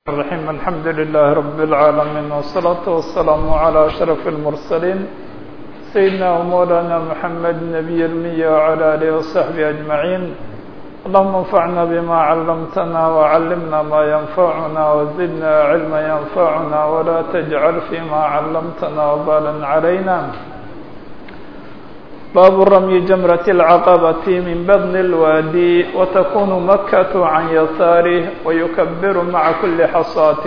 الرحيم الحمد لله رب العالمين والصلاة والسلام على أشرف المرسلين سيدنا ومولانا محمد النبي المية وعلى آله وصحبه أجمعين اللهم انفعنا بما علمتنا وعلمنا ما ينفعنا وزدنا علما ينفعنا ولا تجعل فيما علمتنا وبالا علينا باب رمي جمرة العقبة من بطن الوادي وتكون مكة عن يساره ويكبر مع كل حصاة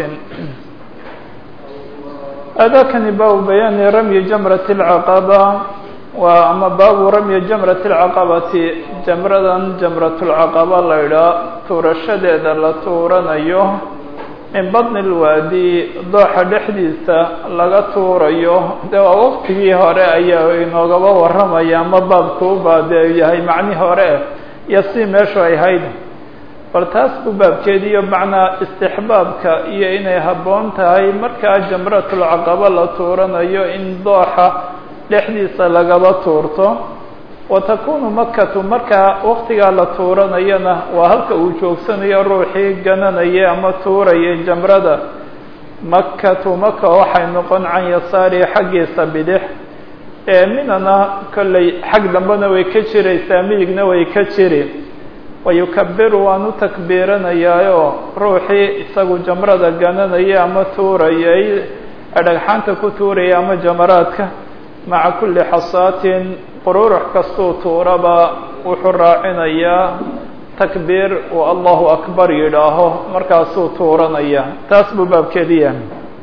هذا كان باب بيان رمي جمرة العقبة وأما باب رمي جمرة العقبة جمرة جمرة العقبة ليلى تورشد لا تورنيو min badni alwaadi dooxa dhexdiisa laga tuurayo de waa waqtigii hore ayaa inoogaba warramaya ama baabka u baadee yahay macnii hore iyo si meeshu ay hayd bal taas buu baabkeediyo macnaa istixbaabka iyo inay habboon tahay markaa jamratulcaqaba la tuuranayo in dooxa dhexdiisa lagaba tuurto watakunu makatu markaa waqtigaa la tuuranayana waa halka uu joogsanayo ruuxii gananaya ama tuuraya jamrada makatu maka waxay noqon can yasaari xaggiisa bidix ee minana kolley xag dambena way ka jiraysaa midigna way ka jiri wayukabiru waan u takbiiranayaayo ruuxii isagu jamrada gananaya ama tuurayay dhagxaanta ku tuuraya ama jamaraadka maca kulli xasaatin qururux kastuu tuuraba wuxuu raacinayaa takbiir uu allahu akbar yidhaaho markaasuu tuuranaya taas buu baabkeediya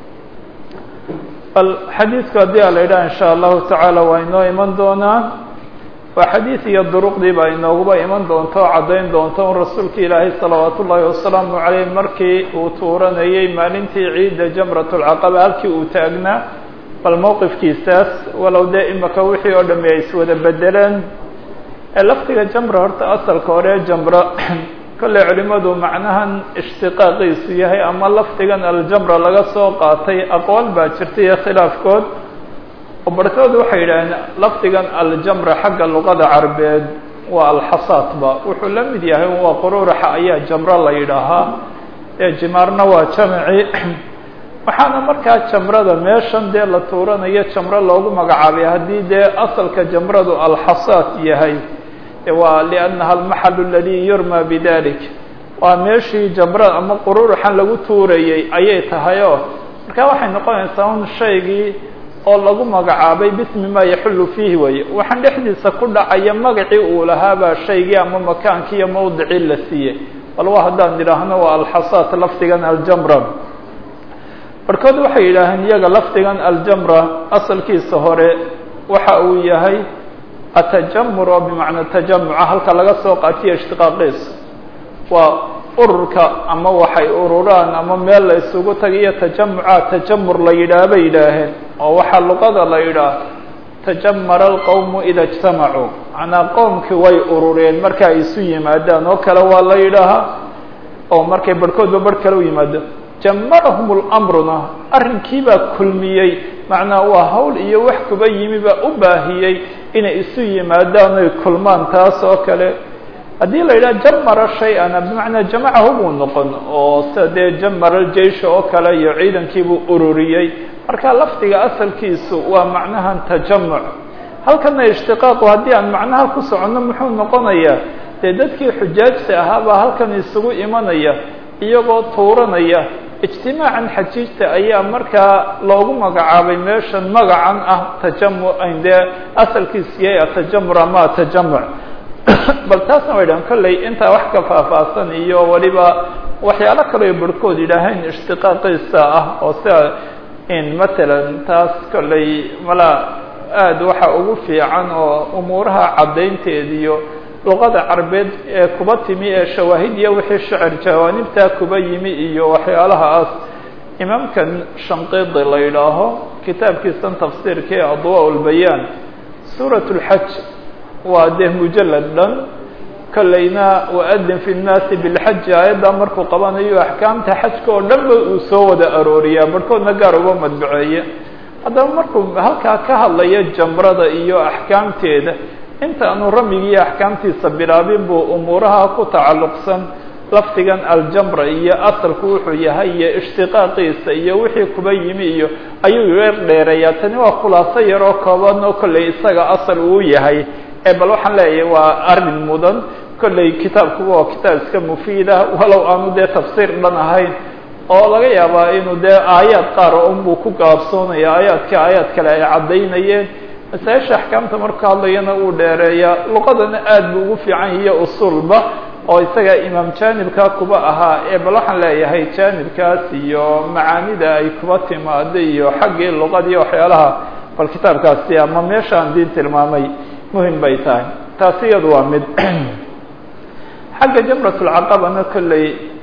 bal xadiidku haddii a la yidhaha in sha allahu tacaala waa inoo iman doonaa waa xadiid iyo duruqdii baa inooguba iman doonta oo caddayn doonta un rasuulka ilaahay salawaat ullaahi wasalaamu caleyh markii uu tuuranayay maalintii ciidda jamrat lcaqaba halkii uu taagnaa bal mowqifkiisaas walow dee imaka wixii oo dhami ay iswada bedeleen laftiga jamra horta asalka hore jamra kolley culimadu macnahan ishtiqaaqiisu yahay ama lafdigan aljamra laga soo qaatay aqwaal baa jirta iyo khilaafkood oo barhkood waxay yidhaaheen lafdigan aljamra xagga luqada carbeed waa alxasaadba wuxuu la mid yahay waa quruuraxa ayaa jamro la yidhaahaa ee jimaarna waa jamci waxaana markaa jamrada meeshan dee la tuuranayo jamro loogu magacaabay haddii dee asalka jamradu alxasaad yahay waa liannaha almaxalu aladii yurma bidalik waa meeshii jamrada ama qururuxan lagu tuurayey ayay tahay oo marka waxay noqonaysaa un shaygii oo lagu magacaabay bismi maa yaxullu fiihi weye waxaan dhexdiisa ku dhacaya magacii uu lahaabaa shaygii ama makaankii iyo mawdicii la siiyey bal waa haddaan idhaahno waa alxasaad lafdigan aljamra barkood waxay yidhaaheen iyaga lafdigan aljamra asalkiisa hore waxa uu yahay atajamur oo bimacnaa tajamuca halka laga soo qaatiyo ishtiqaaqiis waa ururka ama waxay ururaan ama meel la isugu tagayo tajamuca tajamur la yidhaah bay yidhaaheen oo waxaa luqada la yidhaah tajamara alqowmu ida ijtamacuu macnaa qowmkii way urureen marka ay isu yimaadaan oo kale waa la yidhaahaa oo markay barhkoodba barh kale u yimaado jamarahum lamruna arrinkiibaa kulmiyey macnaa waa hawl iyo wax kuba yimi baa u baahiyey inay isu yimaadaan oy kulmaan taas oo kale haddii la yidhaha jamara shay-ana bimacnaa jamacahu buu noqon oo sida dee jamara aljeisha oo kale iyo ciidankiibuu ururiyey marka lafdiga asalkiisu waa macnahan tajamuc halkana ishtiqaaqu haddii aan macnaha ku soconno muxuu noqonayaa dee dadkii xujaajta ahaa baa halkan isugu imanaya iyagoo tuuranaya ijtimaacan xajiijta ayaa markaa loogu magacaabay meeshan magacan ah tajamu dee asalkiisiyay atajamur ama atajamuc bal taasna way dhahan kolley intaa wax ka faahfaahsan iyo weliba waxyaalo kaleo barhkood yidhaaheen ishtiqaaqiisa ah oo sida in matalan taas kolley mala aada waxa ugu fiican oo umuuraha caddaynteediyo luqada carbeed ee kuba timi ee shawaahid iyo wixii shecir jawaanibtaa kuba yimi iyo waxyaalahaas imaamkan shanqidi la yidhaaho kitaabkiisan tafsiirka ee adwa lbayaan suurat lxaj waa dee mujalad dhan kolleyna waadin fi nnaasi bilxaji aayaddaa markuu qabanayo axkaamta xajka oo dhan ba uu soo wada arooriyaa barhkoodna gaar uba madbaceeye haddaba markuu halkaa ka hadlayo jamrada iyo axkaamteeda inta aanu ramigii axkaamtiisa bilaabin buu umuuraha ku tacalluqsan lafdigan aljamra iyo asalku wuxuu yahay iyo ishtiqaaqiisa iyo wixii kuba yimi iyo ayuu yeer dheereeyaa tani waa khulaaso yaroo kooban oo kolley isaga asal uu yahay ee bal waxaan leeyahay waa arrin mudan kolley kitaabkuba waa kitaab iska mufiida walow aanu dee tafsiir dhan ahayn oo laga yaabaa inuu dee aayaad qaar unbuu ku gaabsoonaya aayaadka aayaad kale ay caddaynayeen masaaisha axkaamta marka hadlayana uu dheereeya luqadana aad buu ugu fiican yahiyo usulba oo isaga imaam jaanibka kuba ahaa ee bal waxaan leeyahay jaanibkaas iyo macaanida ay kuba timaado iyo xaggii luqadii waxyaalaha bal kitaabkaasi ama meeshaan diin tilmaamay muhim bay tahay taasi iyadu waa mid xagga jamrat lcaqabana kolley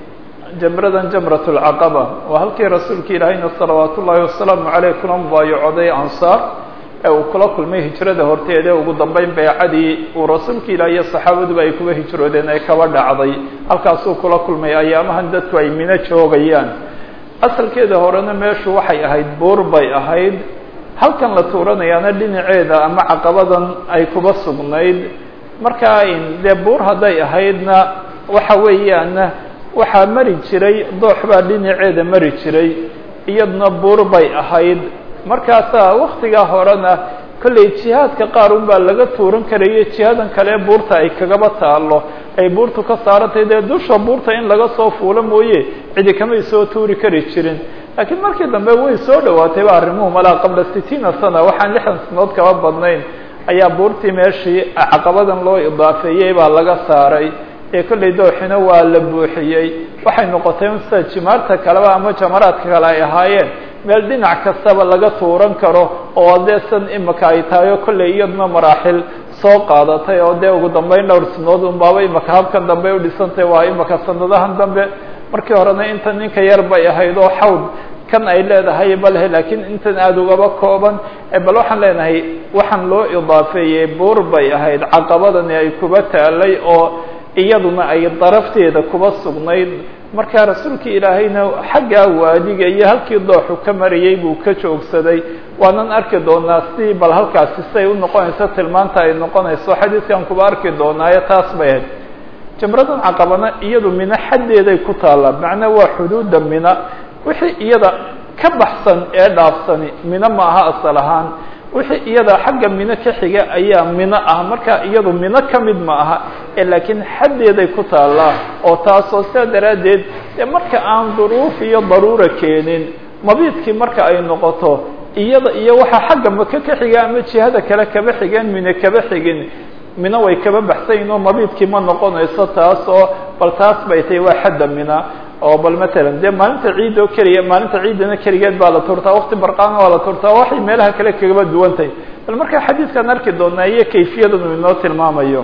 jamradan jamrat lcaqaba waa halkii rasuulka ilaahayna salawaat ullaahi wasalaamu caleyh kula mubaayacoday ansaar ee uu kula kulmay hijrada horteeda ugu dambeyn baycadii uu rasuulka ilaah iyo saxaabaduba ay kuba hijroodeen ee kaba dhacday halkaasuu kula kulmay ayaamahan dadku ay mino joogayaan asalkeeda horena meeshu waxay ahayd buur bay ahayd halkan la tuuranayaana dhinaceeda ama caqabadan ay kuba sugnayd markaa dee buur hadday ahaydna waxa weeyaana waxaa mari jiray doox baa dhinaceeda mari jiray iyaduna buur bay ahayd markaasaa waktigaa horena kolley jihaadka qaar un baa laga tuuran karayo jihadan kale buurta ay kagaba taalo ay buurtu ka saarantay dee dusha buurta in laga soo fuulo mooye cidi kamay soo tuuri kari jirin laakiin markii dambe way soo dhawaatayba arrimuhu malaa qabla sitiina sana waxaan lixdan sanood kaba badnayn ayaa buurtii meeshii caqabadan loo idaafeeyey baa laga saaray ee kolley dooxina waa la buuxiyey waxay noqotay un sida jimaarta kaleba ama jamaraadka kale ay ahaayeen meel dhinac kastaba laga tuuran karo oo dee san imika ay tahay oo kolley iyaduna maraaxil soo qaadatay oo dee ugu dambeyn dhowr sanadood unbaaba imika habkan dambe u dhisantay waa imika sanadahan dambe markii horena inta ninka yar bay ahayd oo xawd kan ay leedahay balehe laakiin intan aada ugaba kooban bal waxaan leenahay waxaan loo idaafeeyey buur bay ahayd caqabadani ay kuba taalay oo iyaduna ay darafteeda kuba sugnayd markaa rasuulka ilaahayna xaggaa waadiga iyo halkii dooxu ka marayay buu ka joogsaday waanan arki doonaa si bal halkaasi siay u noqonayso tilmaanta ay noqonayso xadiiskan kuba arki doonaayo taas bay ahayd jamradan caqabana iyadu mino xaddeeday ku taallaa macnaa waa xuduudda mina wixii iyada ka baxsan ee dhaafsani mino ma aha asal ahaan wixii iyada xagga mino ka xiga ayaa mino ah marka iyadu mino ka mid ma aha ee laakiin xaddeeday ku taallaa oo taasoo sidaa daraaddeed dee marka aan duruuf iyo daruura keenin mabiidkii marka ay noqoto iyada iyo waxaa xagga maka ka xiga ama jihada kale kaba xigeen mino kaba xigin mino way kaba baxsayin oo mabiidkii ma noqonayso taas oo bal taas bay tahay waa xadda mina oo bal matalan dee maalinta ciid oo keliya maalinta ciidana keligeed baa la tuurtaa wakti barqaana waa la tuurtaa waxay meelaha kale kagaba duwan tahay bal marka xadiidkaan arki doonaa iyo kayfiyadanu inoo tilmaamayo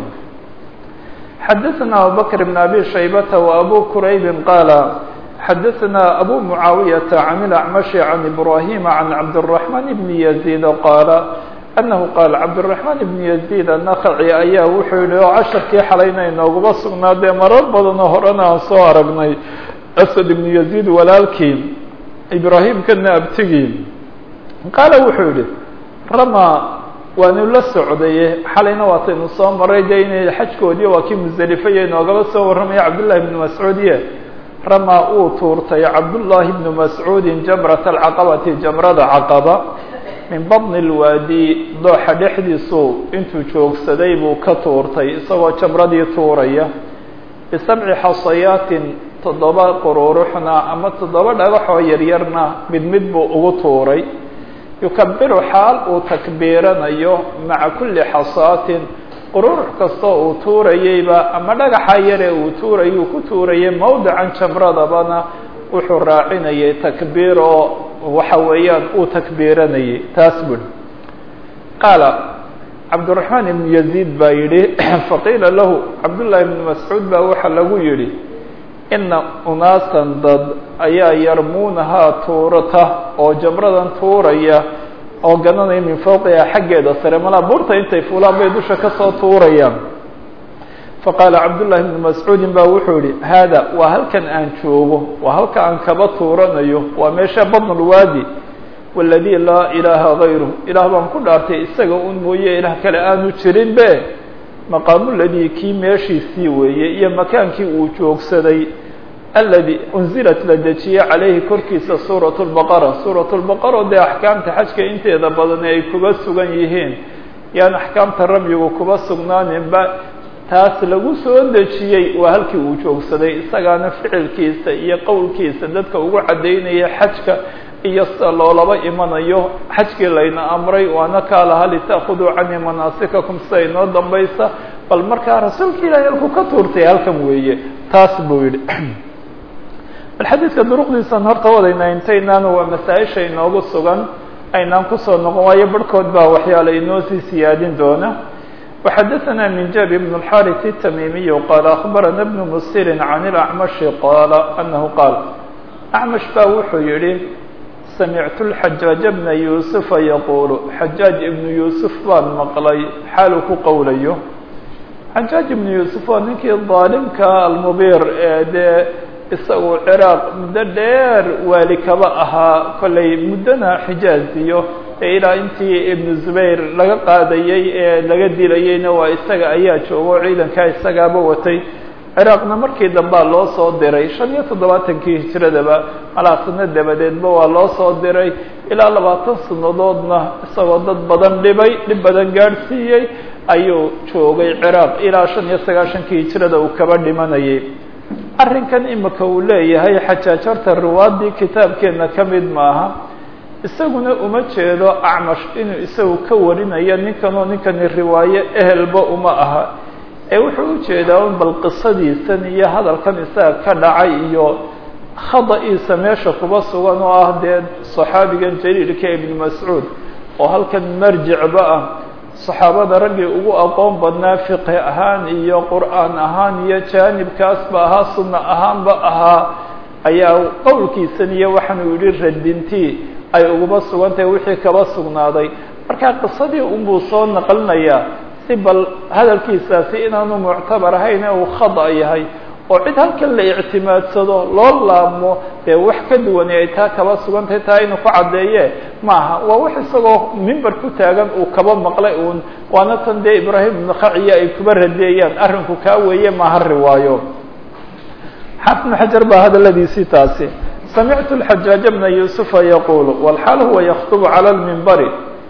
xadaثna abubakr بn abi shaybata وabu quraybi qaala xadaثna abu mucaawiyaةa can اlacmashi can ibrahima can cabdالرaحman bn yaزيid qaala anahu qaal cabdالرaحman bn yaزيid anakci ayaa wuxuu yihi oo casharkii xalayna inoogaba sugnaadee marar badanoo horena aan soo aragnay asad ibn yaziid walaalkii ibraahimkana abtigii qaala wuxuu yihi rama waanu la socdaye xalayna waataynu soo maray dee inay xajkoodii waa kii musdelifaye inoogaba soo warramaya cabdullahi ibnu mascuudiye rama uu tuurtay cabdullaahi ibnu mascuudin jamrat alcaqabati jamrada caqaba min badni اlwaadi dooxa dhexdiisu intuu joogsaday buu ka tuurtay isagoo jamradii tuuraya bisabci xasayaatin toddoba quruuruxna ama toddoba dhagaxoo yaryarna mid mid buu ugu tuuray yukabiru xaal uu takbiiranayo maca kulli xasaatin qururux kastoo uu tuurayeyba ama dhagaxa yare uu tuurayuu ku tuurayay mawdican jamradabana wuxuu raacinayay takbiir oo waxa weeyaan uu takbiiranayay taas buri qaala cabdiraxmaan ibnu yaziid baa yidhi faqiila lahu cabdullaahi ibnu mascuud baa waxaa lagu yidhi ina unaasan dad ayaa yarmuunahaa tuurata oo jamradan tuuraya oo gananaya min fawqiha xaggeeda sare malaa buurta intay fuulaan bay dusha kasoo tuurayaan faqaala cabdullaahi ibnu mascuudin baa wuxuu yihi haada waa halkan aan joogo waa halka aan kaba tuuranayo waa meesha badnulwaadi waladii laa ilaaha gayruh ilaah baan ku dhaartay isaga un mooye ilaah kale aanu jirin be maqaamu ladii kii meeshiisii weeye iyo makaankii uu joogsaday aladi unzilat la dejiyey calayhi korkiisa suurat lbaqara suurat lbaqara oo dee axkaamta xajka inteeda badan ay kuba sugan yihiin yaan axkaamta rabyigu kuba sugnaaninba taas lagu soo dejiyey waa halkii uu joogsaday isagaana ficilkiisa iyo qowlkiisa dadka ugu caddaynaya xajka iyo sida loolaba imanayo xajkii layna amray waana kaa lahaa lita'khuduu canii manaasikakum sida inoo dambaysa bal markaa rasuulka ilahi halku ka tuurtay halkan weeye taas buu yidhi bal xadiidka duruqdiisan horta wadayna intaynaan waa masaa-isha inoogu sugan aynaan kusoo noqon waayo barhkood baa waxyaala inoo sii siyaadin doona وxadثna min jabi بن الxاrث التmimiي qال أخbarana بن msir عan الأعmشh qاl أنه qاal أعmش ba wuxuu yihi samictu الxajaaج بna yuسufa yaqul xajaaج ibn yuسuf baan maqlay xaalu ku qowlayo xajaaج ibn yuسuf waa ninkii ظaalimka almubir ee dee isagu craaq muddo dheer waali kaba ahaa kollay muddona xijaaziyo ee ilaa intii ibnu zubayr laga qaadayey ee laga dilayeyna waa isaga ayaa joogo ciidankaa isagaaba watay ciraaqna markii dambea loo soo diray shan iyo toddobaatankii hijiradaba malaa sano dabadeedba waa loo soo diray ilaa labaatan sanadoodna isagoo dad badan dhibay dhib badan gaadhsiiyey ayuu joogay ciraaq ilaa shan iyo sagaashankii hijirada uu kaba dhimanayay arrinkan imika uu leeyahay xajaajarta riwaadii kitaabkeenna ka mid maaha isaguna uma jeedo acmash inuu isagu ka warinayo ninkanoo ninkani riwaayo ehelba uma aha ee wuxuu u jeedaa un bal qisadiisan iyo hadalkan isaga ka dhacay iyo khada-iisa meesha kuba sugan oo ah dee saxaabigan jaliilka ibnu mascuud oo halkan marjicba ah saxaabada raggii ugu aqoon badnaa fiqhi ahaan iyo qur'aan ahaan iyo jaanibkaasba ahaa sunna ahaanba ahaa ayaa qowlkiisan iyo waxaanuu yihi radintii ay uguba sugan tahay wixii kaba sugnaaday marka qisadii unbuu soo naqlinayaa si bal hadalkiisaasi inaanu muctabar ahayn ee uu khada yahay oo cid halkan la ictimaadsado loo laabmo dee wax ka duwani ay taa kaba sugan tahay taa inuu ku caddeeye maaha waa wax isagoo mimber ku taagan uu kaba maqlay uun waana tan dee ibraahim ibnu khaciya ay kuba radeeyaan arrinku kaa weeye maaha riwaayo xaafid ibnu xajar baa hadaladiisii taasi samictu الxajaaج bna yusufa yaqul wlxaal huwa yakطb calى lmimbari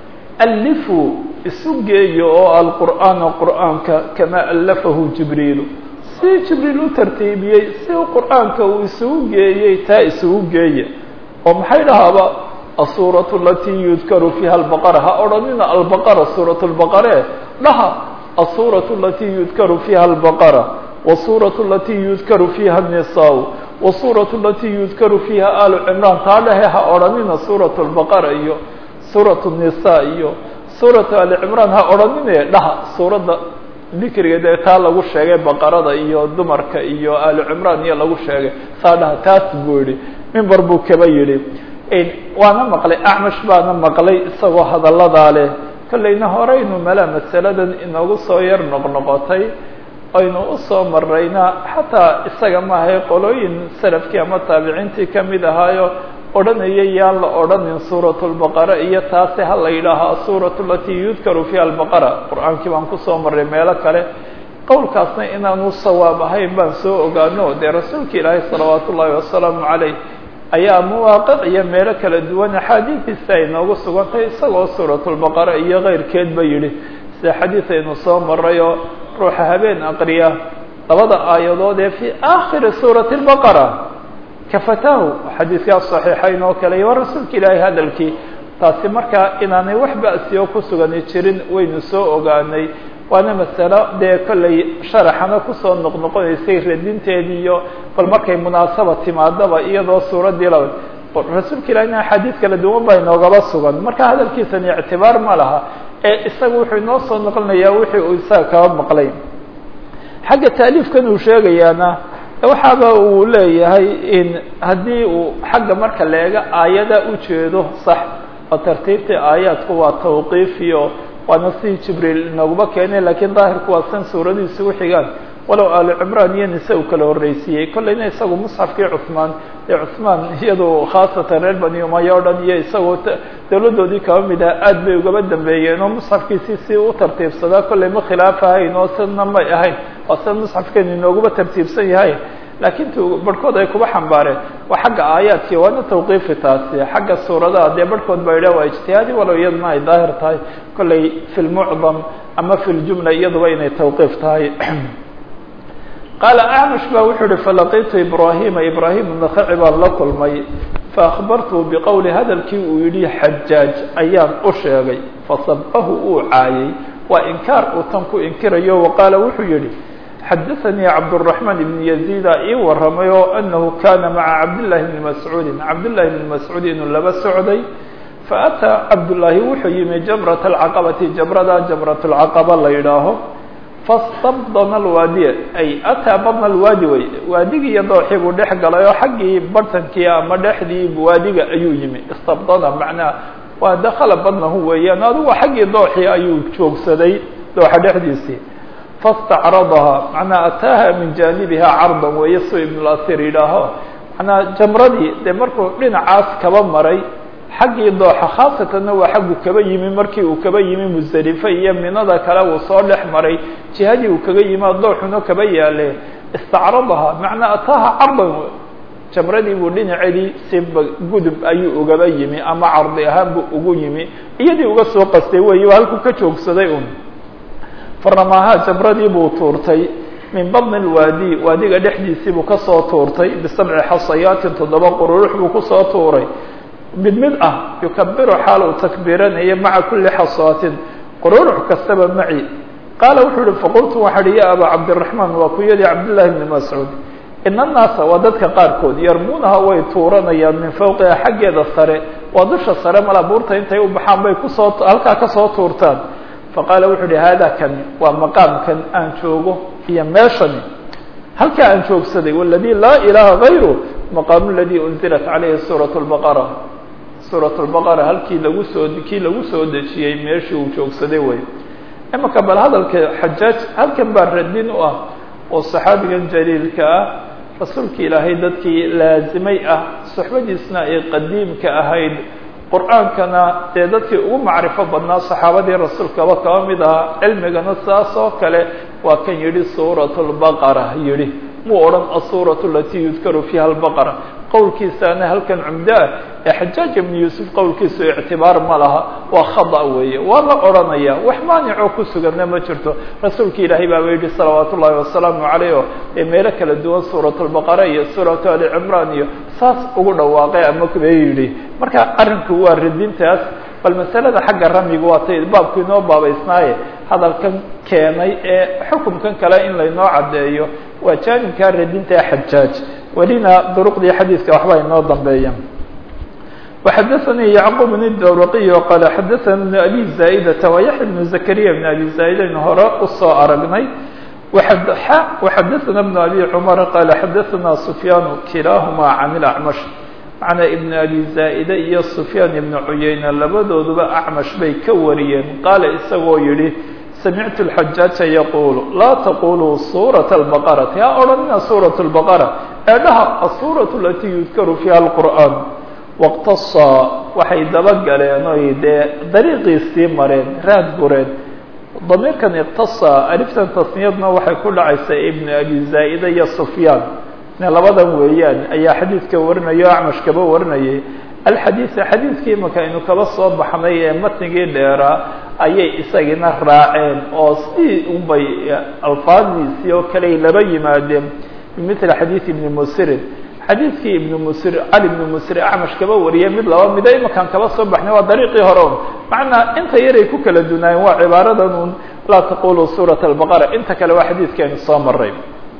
alifuu isu geeyo oo alqur'aana qur'aanka kamaa alafahu jibriilu si jibriil u tartiibiyey si qur'aanka uu isugu geeyey taa isugu geeya oo maxay dhahaaba asuuraة alatii yudkaru fiiha albaqara ha odhanina albaqara suuraة اlbaqare dhaha asuuraة alatii yudkaru fiiha albaqara wasuuraة alatii yudkaru fiiha الnisaa wasuuraة alatii yudkaru fiiha alu cimraan taa dhahe ha odhanina suuraة اlbaqara iyo suuraة الnisaa iyo suuraة ali cimraan ha odhanine dhaha suuradda dikrigeed ee taa lagu sheegay baqarada iyo dumarka iyo alu cimraan iyo lagu sheegay saa dhaha taas buu yihi mimber buu kaba yihi waana maqlay acmash baana maqlay isagoo hadalladaa leh kollayna horeynu mala masaladan inoogu soo yar noqnoqotay aynu usoo marayna xataa isaga maahay qolooyin salafkii ama taabiciintii kamid ahaayo odhanaya yaan la odhanin suurat lbaqara iyo taasi ha la yidhaahaa suurat alatii yudkaru fiiha albaqara qur-aankii baan kusoo maray meelo kale qowlkaasna inaanu sawaab ahayn baan soo ogaano dee rasuulka ilaahay salawaat ullaahi wasalaamu calayh ayaa mawaaqic iyo meelo kala duwan axaadiidiisa ay noogu sugantay isagoo suuratulbaqara iyo keyrkeedba yidhi sida xadiid aynu soo maray oo ruuxa habeen aqriya labada aayadood ee fii aakhiri suurati lbaqara kafatahu xadiidkaas saxiixayn oo kale waa rasuulka ilaahay hadalkii taasi markaa inaanay wax ba'siyo ku sugani jirin waynu soo ogaanay waana masalo dee kollay sharaxana kusoo noqnoqonaysay radinteedii iyo bal markay munaasaba timaadaba iyadoo suuraddii la rasuulka ilahina axaadiis kala duwan baa inoogaba sugan marka hadalkiisani ictibaar ma laha ee isaga wuxuu inoo soo noqonayaa wixii uu isaga kaba maqlay xagga taaliifkan uu sheegayaana waxaaba uu leeyahay in haddii uu xagga marka la eego aayada ujeedo sax oo tartiibtii aayaadku waa tawqiifiyo waana sidii jibriil inooguba keenay lakiin daahirku waa san suuradiisa uxigaan walow aali cimraan iyo nise uu kala horreysiiyey kollayna isagu musxafkii cuhmaan ee cuhmaan iyadu khaasatan reer bani umaya o dhan iyo isagoo dawladdoodii kaba mid ah aad bay ugaba dambeeyeen oo musxafkiisii si u tartiibsadaa kollay ma khilaafahayn oo sidna may ahayn waa sida musxafkeenu inooguba tartiibsan yahay laakiin t barhkood ay kuba xambaareen waa xagga aayaadkii waana tawqiifi taasi xagga suuradaha dee barhkood ba idhah waa ijtihaadi walow iyaduna ay daahir tahay kollay fi lmucdam ama fi ljumla iyaduba inay tawqiif tahay qaala acmash ba wuxuu uhi falaqitu ibrahima ibrahim nakaci baan la kulmay faakbartuhu biqowli hadalkii uu yidhi xajaaj ayaan u sheegay fasabahu uu caayay waa inkaar uu tan ku inkirayo waqaala wuxuu yihi xadaثanii cabdالرaحman ibn yaziida ii waramay oo anahu kana maca cabdالlahi bni mascuudi cabdالlahi bni mascuud inuu laba socday faataa cabdالlaahi wuxuu yimi jamraة اcaqabati jamrada jamraة اlcaqaba la yidhaaho fastabdana alwaadiya ay ataa badna alwaadi wey waadigii iyo dooxii buu dhex galay oo xaggii bartankii ama dhexdii waadiga ayuu yimi istabdana macnaa waa dakala badnahu weeyaan adigu xaggii dooxii ayuu joogsaday dooxa dhexdiisii fastacradahaa macnaa ataaha min jaanibiha cardan weeye su ibn lasir yidhaaho manaa jamradii dee markuu dhinacaas kaba maray xaggii dooxa khaasatanna waa xaggu kaba yimi markii uu kaba yimi musdelife iyo minada kale uu soo dhex maray jihadii uu kaga yimi dooxuna kaba yaale istacradahaa macnaa ataaha cardan jamradii buu dhinaceedii siba gudub ayuu ugaba yimi ama cardi ahaan buu ugu yimi iyadii uga soo qastay weeye waa halkuu ka joogsaday un faramaaha jamradii buu tuurtay min badni lwaadi waadiga dhexdiisii buu kasoo tuurtay bisabci xasayaatin toddoba qururux buu kusoo tuuray mid mid ah yukabiru xaal uu takbiiranayo maca kuli xasaatin qururux kastaba maci qaala wuxuu yihi faqultu waxaa hi ya abaa cabdiraxmaan waa kuyadii cabdillahi bni mascuud ina annaasa waa dadka qaarkood yarmuunaha way tuuranayaan min fawqiha xaggeeda sare waa dusha sare mala buurta intay u baxaan bay kusoo halkaa kasoo tuurtaan faqaala wuxuu uhi hada kani waa maqaamkan aan joogo iyo meeshani halkaa aan joogsaday wاladii laa ilaha gayru maqaamu ladii unzilat calayhi suuraة اlbaqara suuraة اlbaqara halkii lagu soo kii lagu soo dejiyey meeshii uu joogsaday wey imaka bal hadalka xajaaj halkan baa radin u ah oo saxaabigan jaliilka ah rasuulka ilaahay dadkii laazimay ah soxbadiisna ay qadiimka ahayd qur-aankana dee dadkii ugu macrifo badnaa saxaabadii rasuulkaba kaba mid ahaa cilmigana saas oo kale waa kan yidhi suurat lbaqara yidhi muu odhan asuuratu alatii yudkaru fiiha albaqara qowlkiisaana halkan cumdo ah ee xajaaj ibnu yuusuf qowlkiisu ictibaar ma laha waa khada weeye waa la odhanaya wax maanicoo ku suganna ma jirto rasuulka ilaahay baaba yidhi salawaat ullaahi wasalaamu calayh o ee meelo kala duwan suurat lbaqara iyo suuratu ali cimraan iyo saas ugu dhawaaqay ama bay yidhi marka arrinku waa radintaas bal masalada xagga ramyiga waa tay baabku inoo baabaysnaaye hadalkan keenay ee xukumkan kale in laynoo caddeeyo waa jaanibkaa radinta xajaaj welina duruqdii xadiidka waxba inoo dambeeya وxadثnي yعqوب بن الdwrqي qال xadثna بن أbي زاaئdة ويحيى بن زكريا بن أbي زاaئdة in hore usoo aragnay وxadثna بن أbي cمر qال xadثna سفyاn kilاahma عن الأعمش معنى بن أbي زاaئdة iyo سفyاn بن عuyeyنة labadooduba أعمش bay ka wariyeen qaala isagoo yihi سمعت الحجاaجa يقuل lا تقulوا sورة البقرة ha odhanina sورة البقرة ee dhaha الsورة التي يذkr فيها القرآن واqتصى waxay dabagaleen oy dee dariiqiisii mareen raad gureen ضamiirkan اqتصى aliftan tasniyadna waxay ku dhacaysa iبن أbي زاaئdة iyo سفyاn labadan weeyaan ayaa xadiidka warinaya o acmash kaba warinayay alxadiid xadiidkii imaka aynu kaba soo baxnay ee matnigii dheeraa ayay isagina raaceen oo sidii unbay alfaadiisii oo kale ay laba yimaadeen bimithli xadiid ibni musirin xadiidkii ibni musir cali ibni musir acmash kaba wariyay mid laba mida imakaan kaba soo baxnay waa dariiqii hore un macnaa inta yaray ku kala dunaayeen waa cibaaradan un laa taqulu suurat albaqara inta kale waa xadiidkeenu soo maray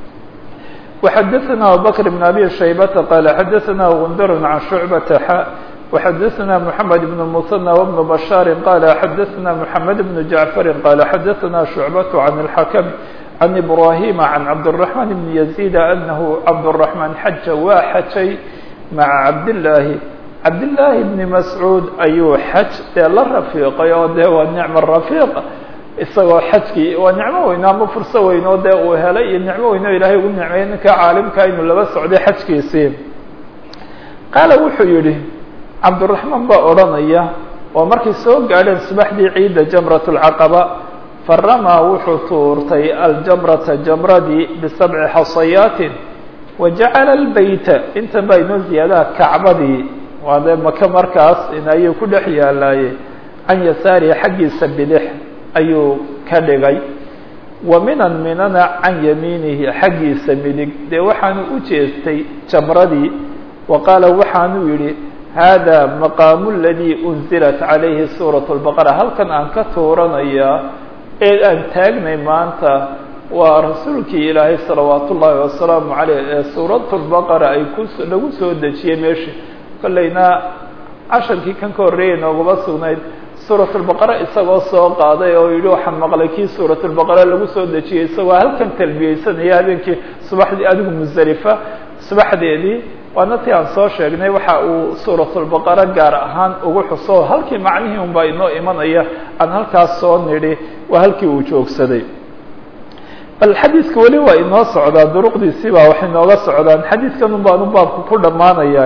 وxadثna abubكر بن أbي شhaybة qال xadثna غندr عن شhuعبة ح وxadثna محمد بن المثنى وبن بشhاaر qال xadثna محمد بن جعفر qال xadثna شhuعبة عن الحكم عن إبراهيم عن عبدالرحمن بن يزيد أنه عبدالرحمن xج waa xajay مع عبداللahi cabdاللahi بن مسعوud ayuu xج dee la raفiiqay oo de waa نicم الرaفيq isagoo xajkii waa nicmo weyn ama furso weyn oo dee uu helay iyo nicmo weyn oo ilaahay ugu nicmeeyey ninka caalimka inuu laba socday xajkiisii qaala wuxuu yidhi cabduraxmaan baa odhanaya oo markay soo gaadheen subaxdii ciidda jamrat lcaqaba faramaa wuxuu tuurtay aljamrata jamradii bisabci xasayaatin wa jacala albeyta intan baa inoo ziyaadaha kacbadii waa dee maka markaas ayuu ku dhex yaalaayey can yasaarihi xaggiisa bidix ayuu ka dhigay wa minan minana can yamiinihi xaggiisa midig dee waxaanu u jeestay jamradii wa qaala waxaanuu yidhi hada maqaamu aladii unzilat calayhi suurat lbaqara halkan aan ka tuuranayaa ee aan taagnay maanta waa rasuulkii ilaahay salawaat ullaahi wasalaamu caleyh ee suurat lbaqara ay ku lagu soo dejiyey meesha kollayna casharkii kan ka horreeyay nooguma sugnayd suurat lbaqara isagoo soo qaaday oo yidhi waxaan maqlay kii suurat lbaqara lagu soo dejiyey isagoo halkan talbiyeysanaya habeenkii subaxdii adigu musdelifa subaxdeedii waana ti aan soo sheegnay waxa uu suuratulbaqara gaar ahaan ugu xuso halkii macnihii un baa inoo imanaya aan halkaas soo nidhi waa halkii uu joogsaday bal xadiiska weli waa inoo socdaa duruqdiisii baa waxay nooga socdaan xadiiskan un baanu baabku ku dhammaanaya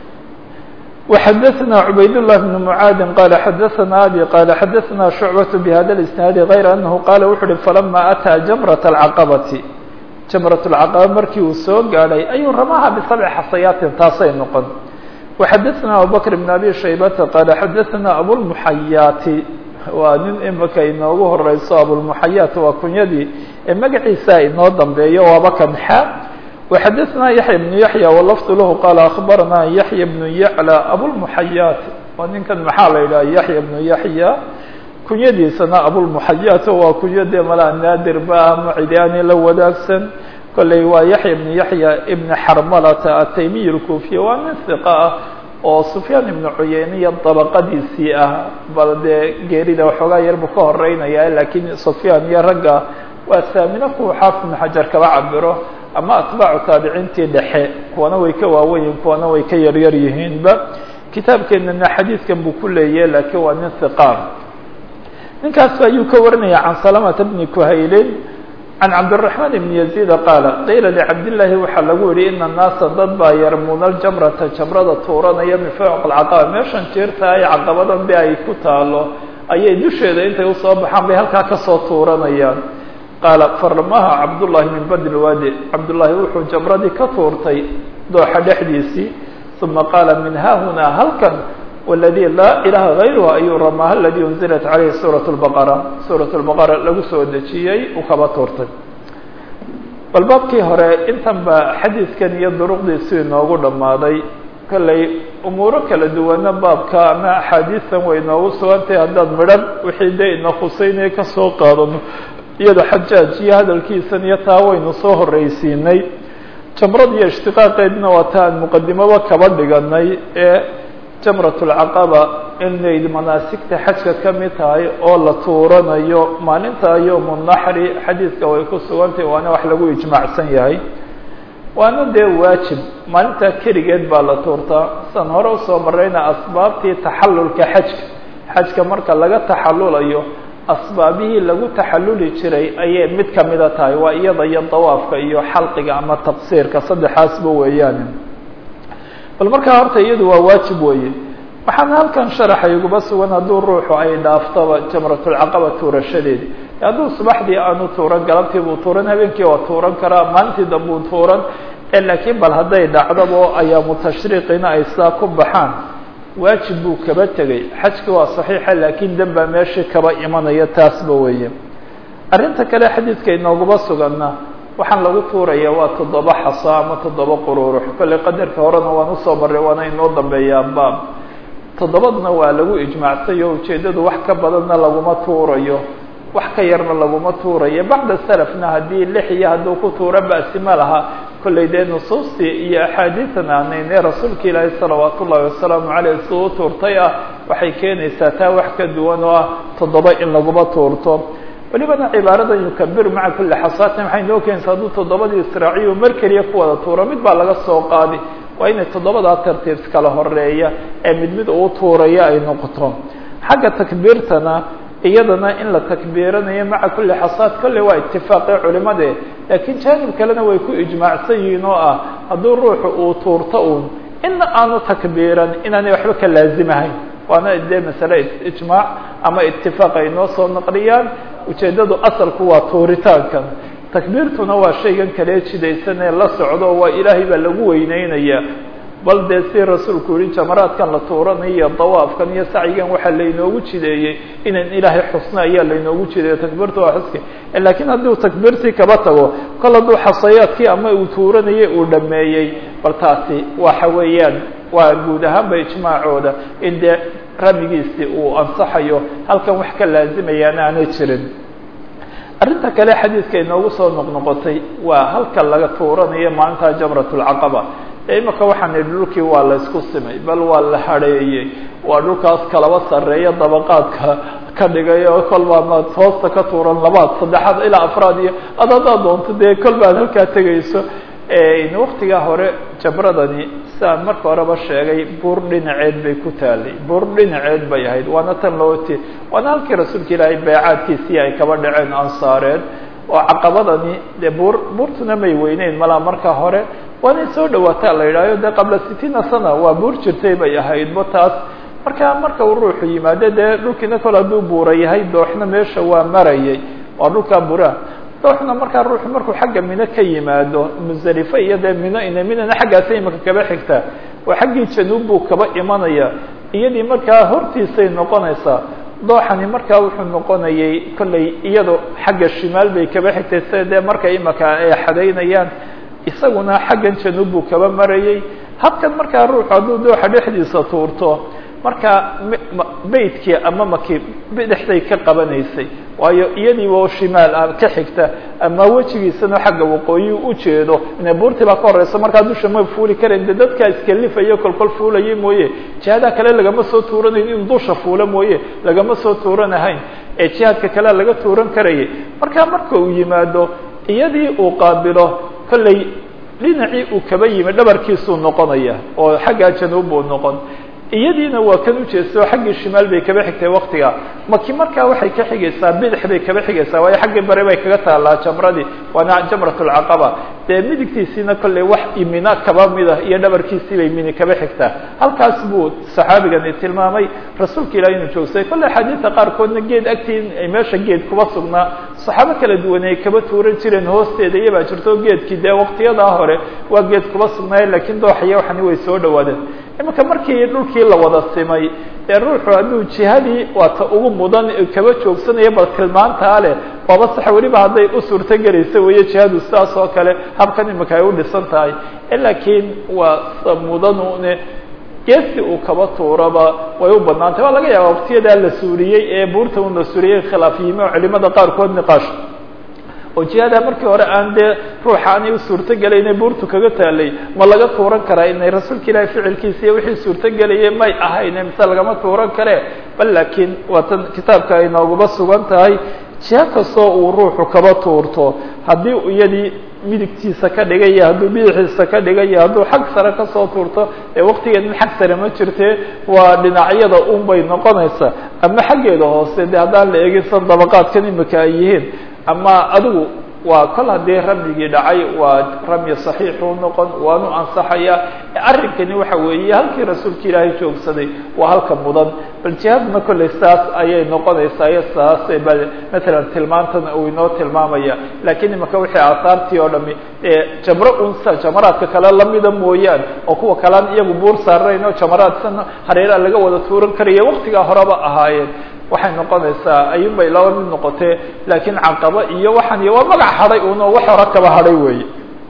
وxadثna عubayd لله بن معاad qال xadثna abي qال xadثna شhuعبة بhda الاسناaد غayr أنه qال wuxu uhi فلما أtىa جمرة الcaqبة jamrat lcaqaba markii uu soo gaadhay ayuu ramaha bisabci xasayaatin taasay noqon waxadaثna abubakr bn abi shaybata qaala xadaثna abulmuxayaati waa nin imika inoogu horeyso abulmuxayaat waa kunyadii ee magaciisa inoo dambeeyo waaba kanxa waxadaثna yaxya bnu yaxya walafdu lahu qaala akhbarana yaxya bnu yaclى abulmuxayaat waa ninkan maxaa la yidhaha yaxya bnu yaxya kunyadiisana abulmuxayaat waa kunyo dee malaa naadirba ama cidaani la wadaagsan kolley waa yaxya ibnu yaxya ibna xarmalata ataymiy lkufiya waa nin hiqa ah oo sufyaan ibnu cuyeyniya dabaqadiisii ah bal dee geerida waxoogaa yar buu ka horeynaya laakiin sufyaan iyo ragga waa saamino kuwa xaafid ibnu xajar kaba cabiro ama atbaacu taabiciintii dhexe kuwana way ka waaweyihin kuwana way ka yaryar yihiinba kitaabkeenana xadiidkan buu ku leeyahy laakiin waa nin hiqaan ninkaas ayuu ka warinaya can salamata bni kuhaylin can cabdiraxmaan ibni yaziida qaala qiila licabdillaahi waxaa lagu yihi ina annaasa dad baa yarmuuna aljamrata jamrada tuuranaya min fawq alcaqaba meeshan jeerta ay caqabadan be ay ku taalo ayay dusheeda intay usoo baxaan bay halkaa kasoo tuuranayaan qaala farmaha cabdullaahi min badni waadi cabdullaahi wuxuu jamradii ka tuurtay dooxa dhexdiisii uma qaala min haahunaa halkan wاladي laa ilaha غayruhu ayuu ramaha aladii unzilat calayhi suuraة الbaqara suuraة الbaqara lagu soo dejiyey uu kaba tuurtay bal baabkii hore intan ba xadiidkan iyo duruqdiisu inoogu dhammaaday kolley umuuro kala duwana baabka ama axaadiistan way inoogu sugantahay haddaad midhan wixii dee ina khuseynaya kasoo qaadano iyada xajaaj iyo hadalkiisan iyo taa waynu soo horreysiinay jamrad iyo ishtiqaaqeedna waa ta aan muqadimoba kaba dhiganay ee jamrat lcaqaba inay manaasigta xajka ka mid tahay oo la tuuranayo maalinta yowmu naxri xadiidka way ku sugantahay waana wax lagu ijmaacsan yahay waana dee waajib maalintaa keligeed baa la tuurtaa san hore usoo marayna asbaabtii taxalulka xajka xajka marka laga taxalulayo asbaabihii lagu taxaluli jiray ayay mid kamida tahay waa iyada iyo dawaafka iyo xalqiga ama taqsiirka saddexaasba weeyaan bal markaa horta iyadu waa waajib weeye waxaana halkan sharaxa iguba sugan hadduu ruuxu ay dhaaftaba jamratulcaqaba tuurashadeedi hadduu subaxdii aanu tuuran galabtii buu tuuran habeenkii waa tuuran karaa maalintii dambuu tuuran laakiin bal hadday dhacdaba ayaamu tashriiqina ay saa ku baxaan waajib buu kaba tegay xajki waa saxiixa laakiin dembaa meeshii kaba imanaya taasba weeye arrinta kale xadiidka inoogaba suganna waxaan lagu tuuraya waa toddoba xasa ama toddoba quruurux kolley qadarka horena waan usoo marray waana inoo dambeeyaa baab toddobadna waa lagu ijmaacsayo ujeeddadu wax ka badanna laguma tuurayo wax ka yarna laguma tuurayo bacda salafna haddii lix iyo hadduu ku tuuro ba'si ma laha kolley dee nusuustii iyo axaadiisan aanayne rasuulka ilaahi salawaat ullahi wasalaamu caleyh si u tuurtay ah waxay keenaysaa taa wax ka duwan oo ah toddoba in laguma tuurto welibana cibaaradan yukabiru maca kuli xasaatin waxay noo keenaysaa hadduu toddobadii israaciyu mar keliya ku wada tuuro mid baa laga soo qaadi waa inay toddobadaa tartiibs kala horeeya ee mid mid uu tuuraya ay noqoto xagga takbiirtana iyadana in la takbiiranayo maca kulli xasaad kolley waa itifaaqi culimade laakiin jaanib kalena way ku ijmaacsan yihiin oo ah hadduu ruuxu uu tuurto uun ina aanu takbiiran inaanay waxba ka laazimahayn waana dee masale ijmaac ama itifaaq ay noo soo naqliyaan ujeeddadu asalku waa tuuritaankan takbiirtuna waa shaygan kale jidaysan ee la socdo waa ilaahay baa lagu weyneynaya bal dee si rasuulku yihi jamaraadkan la tuuranayo iyo dawaafkan iyo sacyigan waxaa laynoogu jideeyey inan ilaahay xusna ayaa laynoogu jideeyo takbiirta waa xuski laakiin haddii uu takbiirtii kaba tago kol hadduu xasayaadkii ama uu tuuranayay uu dhameeyey bal taasi waxa weeyaan waa guud ahaanba ijmaacooda in dee ramigiisii uu ansaxayo halkan wax ka laazimayaana aanay jirin arrinta kale xadiidka inoogu soo noqnoqotay waa halka laga tuuranayo maalinta jamratulcaqaba imika waxaan idhi dhulkii waa la isku simay bal waa la hadheeyey waa dhulkaas kalaba sarreeya dabaqaadka ka dhigay oo kolbaa maad hoosta ka tuuran labaad saddexaad ilaa afraad iyo ad haddaad doonto dee kol baad halkaa tegayso waktigaa hore jabradani sidaan marka horeba sheegay buur dhinaceed bay ku taalay buur dhinaceed bay ahayd waana tan looti waana halkii rasuulka ilaahay beecaadkiisii ay kaba dhaceen ansaareed oo caqabadani dee buur buurtuna may weyneyn malaa marka hore waanay soo dhawaataa la yidhahyo dee qabla sitiina sana waa buur jirtay bay ahaydba taas marka marka uu ruuxu yimaado dee dhulkiina kol hadduu buura yahay dooxna meesha waa marayay waa dhulkaa buraa dooxna markaa ruuxu markuu xagga mino ka yimaado musdalife iyo dee mino ina minana xaggaasa imika kaba xigtaa oo xaggii januub buu kaba imanaya iyadii markaa hortiisay noqonaysaa dooxani markaa wuxuu noqonayay kollay iyado xagga shimaal bay kaba xigtay sida dee marka imika ay xadaynayaan isaguna xaggan januub buu kaba marayay habkan markaa ruuxu hadduu dooxa dhexdiisa tuurto markaa beydkii ama maki dhexday ka qabanaysay waayo iyadiiba oo shimaal ah ka xigta ama wejigiisana xagga waqooyi u jeedo ina buurtii baa ka horeysa markaa dusha ma fuuli karayn de dadkaa iskalifayo kolkol fuulaya mooye jihaadaha kale lagama soo tuuranayn in dusha fuula mooye lagama soo tuuranahayn ee jihaadka kalea laga tuuran karayay markaa marka uu yimaado iyadii uu qaabilo kollay dhinacii uu kaba yimi dhabarkiisuu noqonaya oo xaggaa januub buu noqon iyadiina waa kan ujeesto xaggii shimaal bay kaba xigtay waktiga maki markaa waxay ka xigaysaa bidix bay kaba xigaysaa waayo xaggii bare bay kaga taalaa jamradii waana jamratulcaqaba dee midigtiisiina kolley wax imina kaba mida iyo dhabarkiisii bay mini kaba xigtaa halkaas buu saxaabigani tilmaamay rasuulka ilahi inuu joogsaday kolley axaadiista qaarkoodna geed agtii meesha geed kuba sugnaa saxaabo kala duwan ay kaba tuuran jireen hoosteeda iyabaa jirto geedkii dee waktiyadaa hore waa geed kuba sugnaay laakiin dooxaya waxani way soo dhawaadeen imanka markii dhulkii la wada simay ee ruuxu hadduu jihadii waata ugu mudan kaba joogsanaya bal tilmaantaa leh waaba sax weliba hadday u suurto gelaysa weeye jihadu sidaas oo kale habkan imika ay u dhisan tahay laakiin waa mudanune geesi uu kaba tuuraba way u badnaantay waa laga yaaba waktiyadaa la suuriyey ee buurta un la suuriyey khilaafiyime oo culimada qaarkood niqaash oo jihadaa markii hore aan dee ruuxa aanay u suurto gelayne buurtu kaga taalay ma laga tuuran karaa inay rasuulka ilaahay ficilkiisa iyo wixii suurto gelayay may ahayne mise lagama tuuran kare bal laakiin waa tan kitaabka ay nooguba sugan tahay jiha kastoo uu ruuxu kaba tuurto haddii iyadii midigtiisa ka dhigaya hadduu bidixiisa ka dhigaya hadduu xag sare kasoo tuurto ee waktigeedin xag sare ma jirte waa dhinacyada un bay noqonaysaa ama xaggeeda hoose de haddaan la eegin san dabaqaadkan imika ay yihiin ama adigu waa kol haddii ramyigii dhacay waa ramyi saxiixuu noqon waanu ansaxaya arrinkani waxa weeye halkii rasuulka ilaahay joogsaday waa halka mudan bal jihaadna kolley saas ayay noqonaysaa iyo saas bal matalan tilmaantan uu inoo tilmaamaya laakiin imaka wixii aahaartii oo dhami jamro unsa jamaraadka kale lamida mooyaan oo kuwa kalean iyagu buur saarayn oo jamaraadsan hareeraha laga wada tuuran karaya waktigaa horeba ahaayeen waxay noqonaysaa ayun bay laba mid noqotee laakiin caqaba iyo waxaan iyo waa magac hadhay uno wax hore kaba hadhay weeye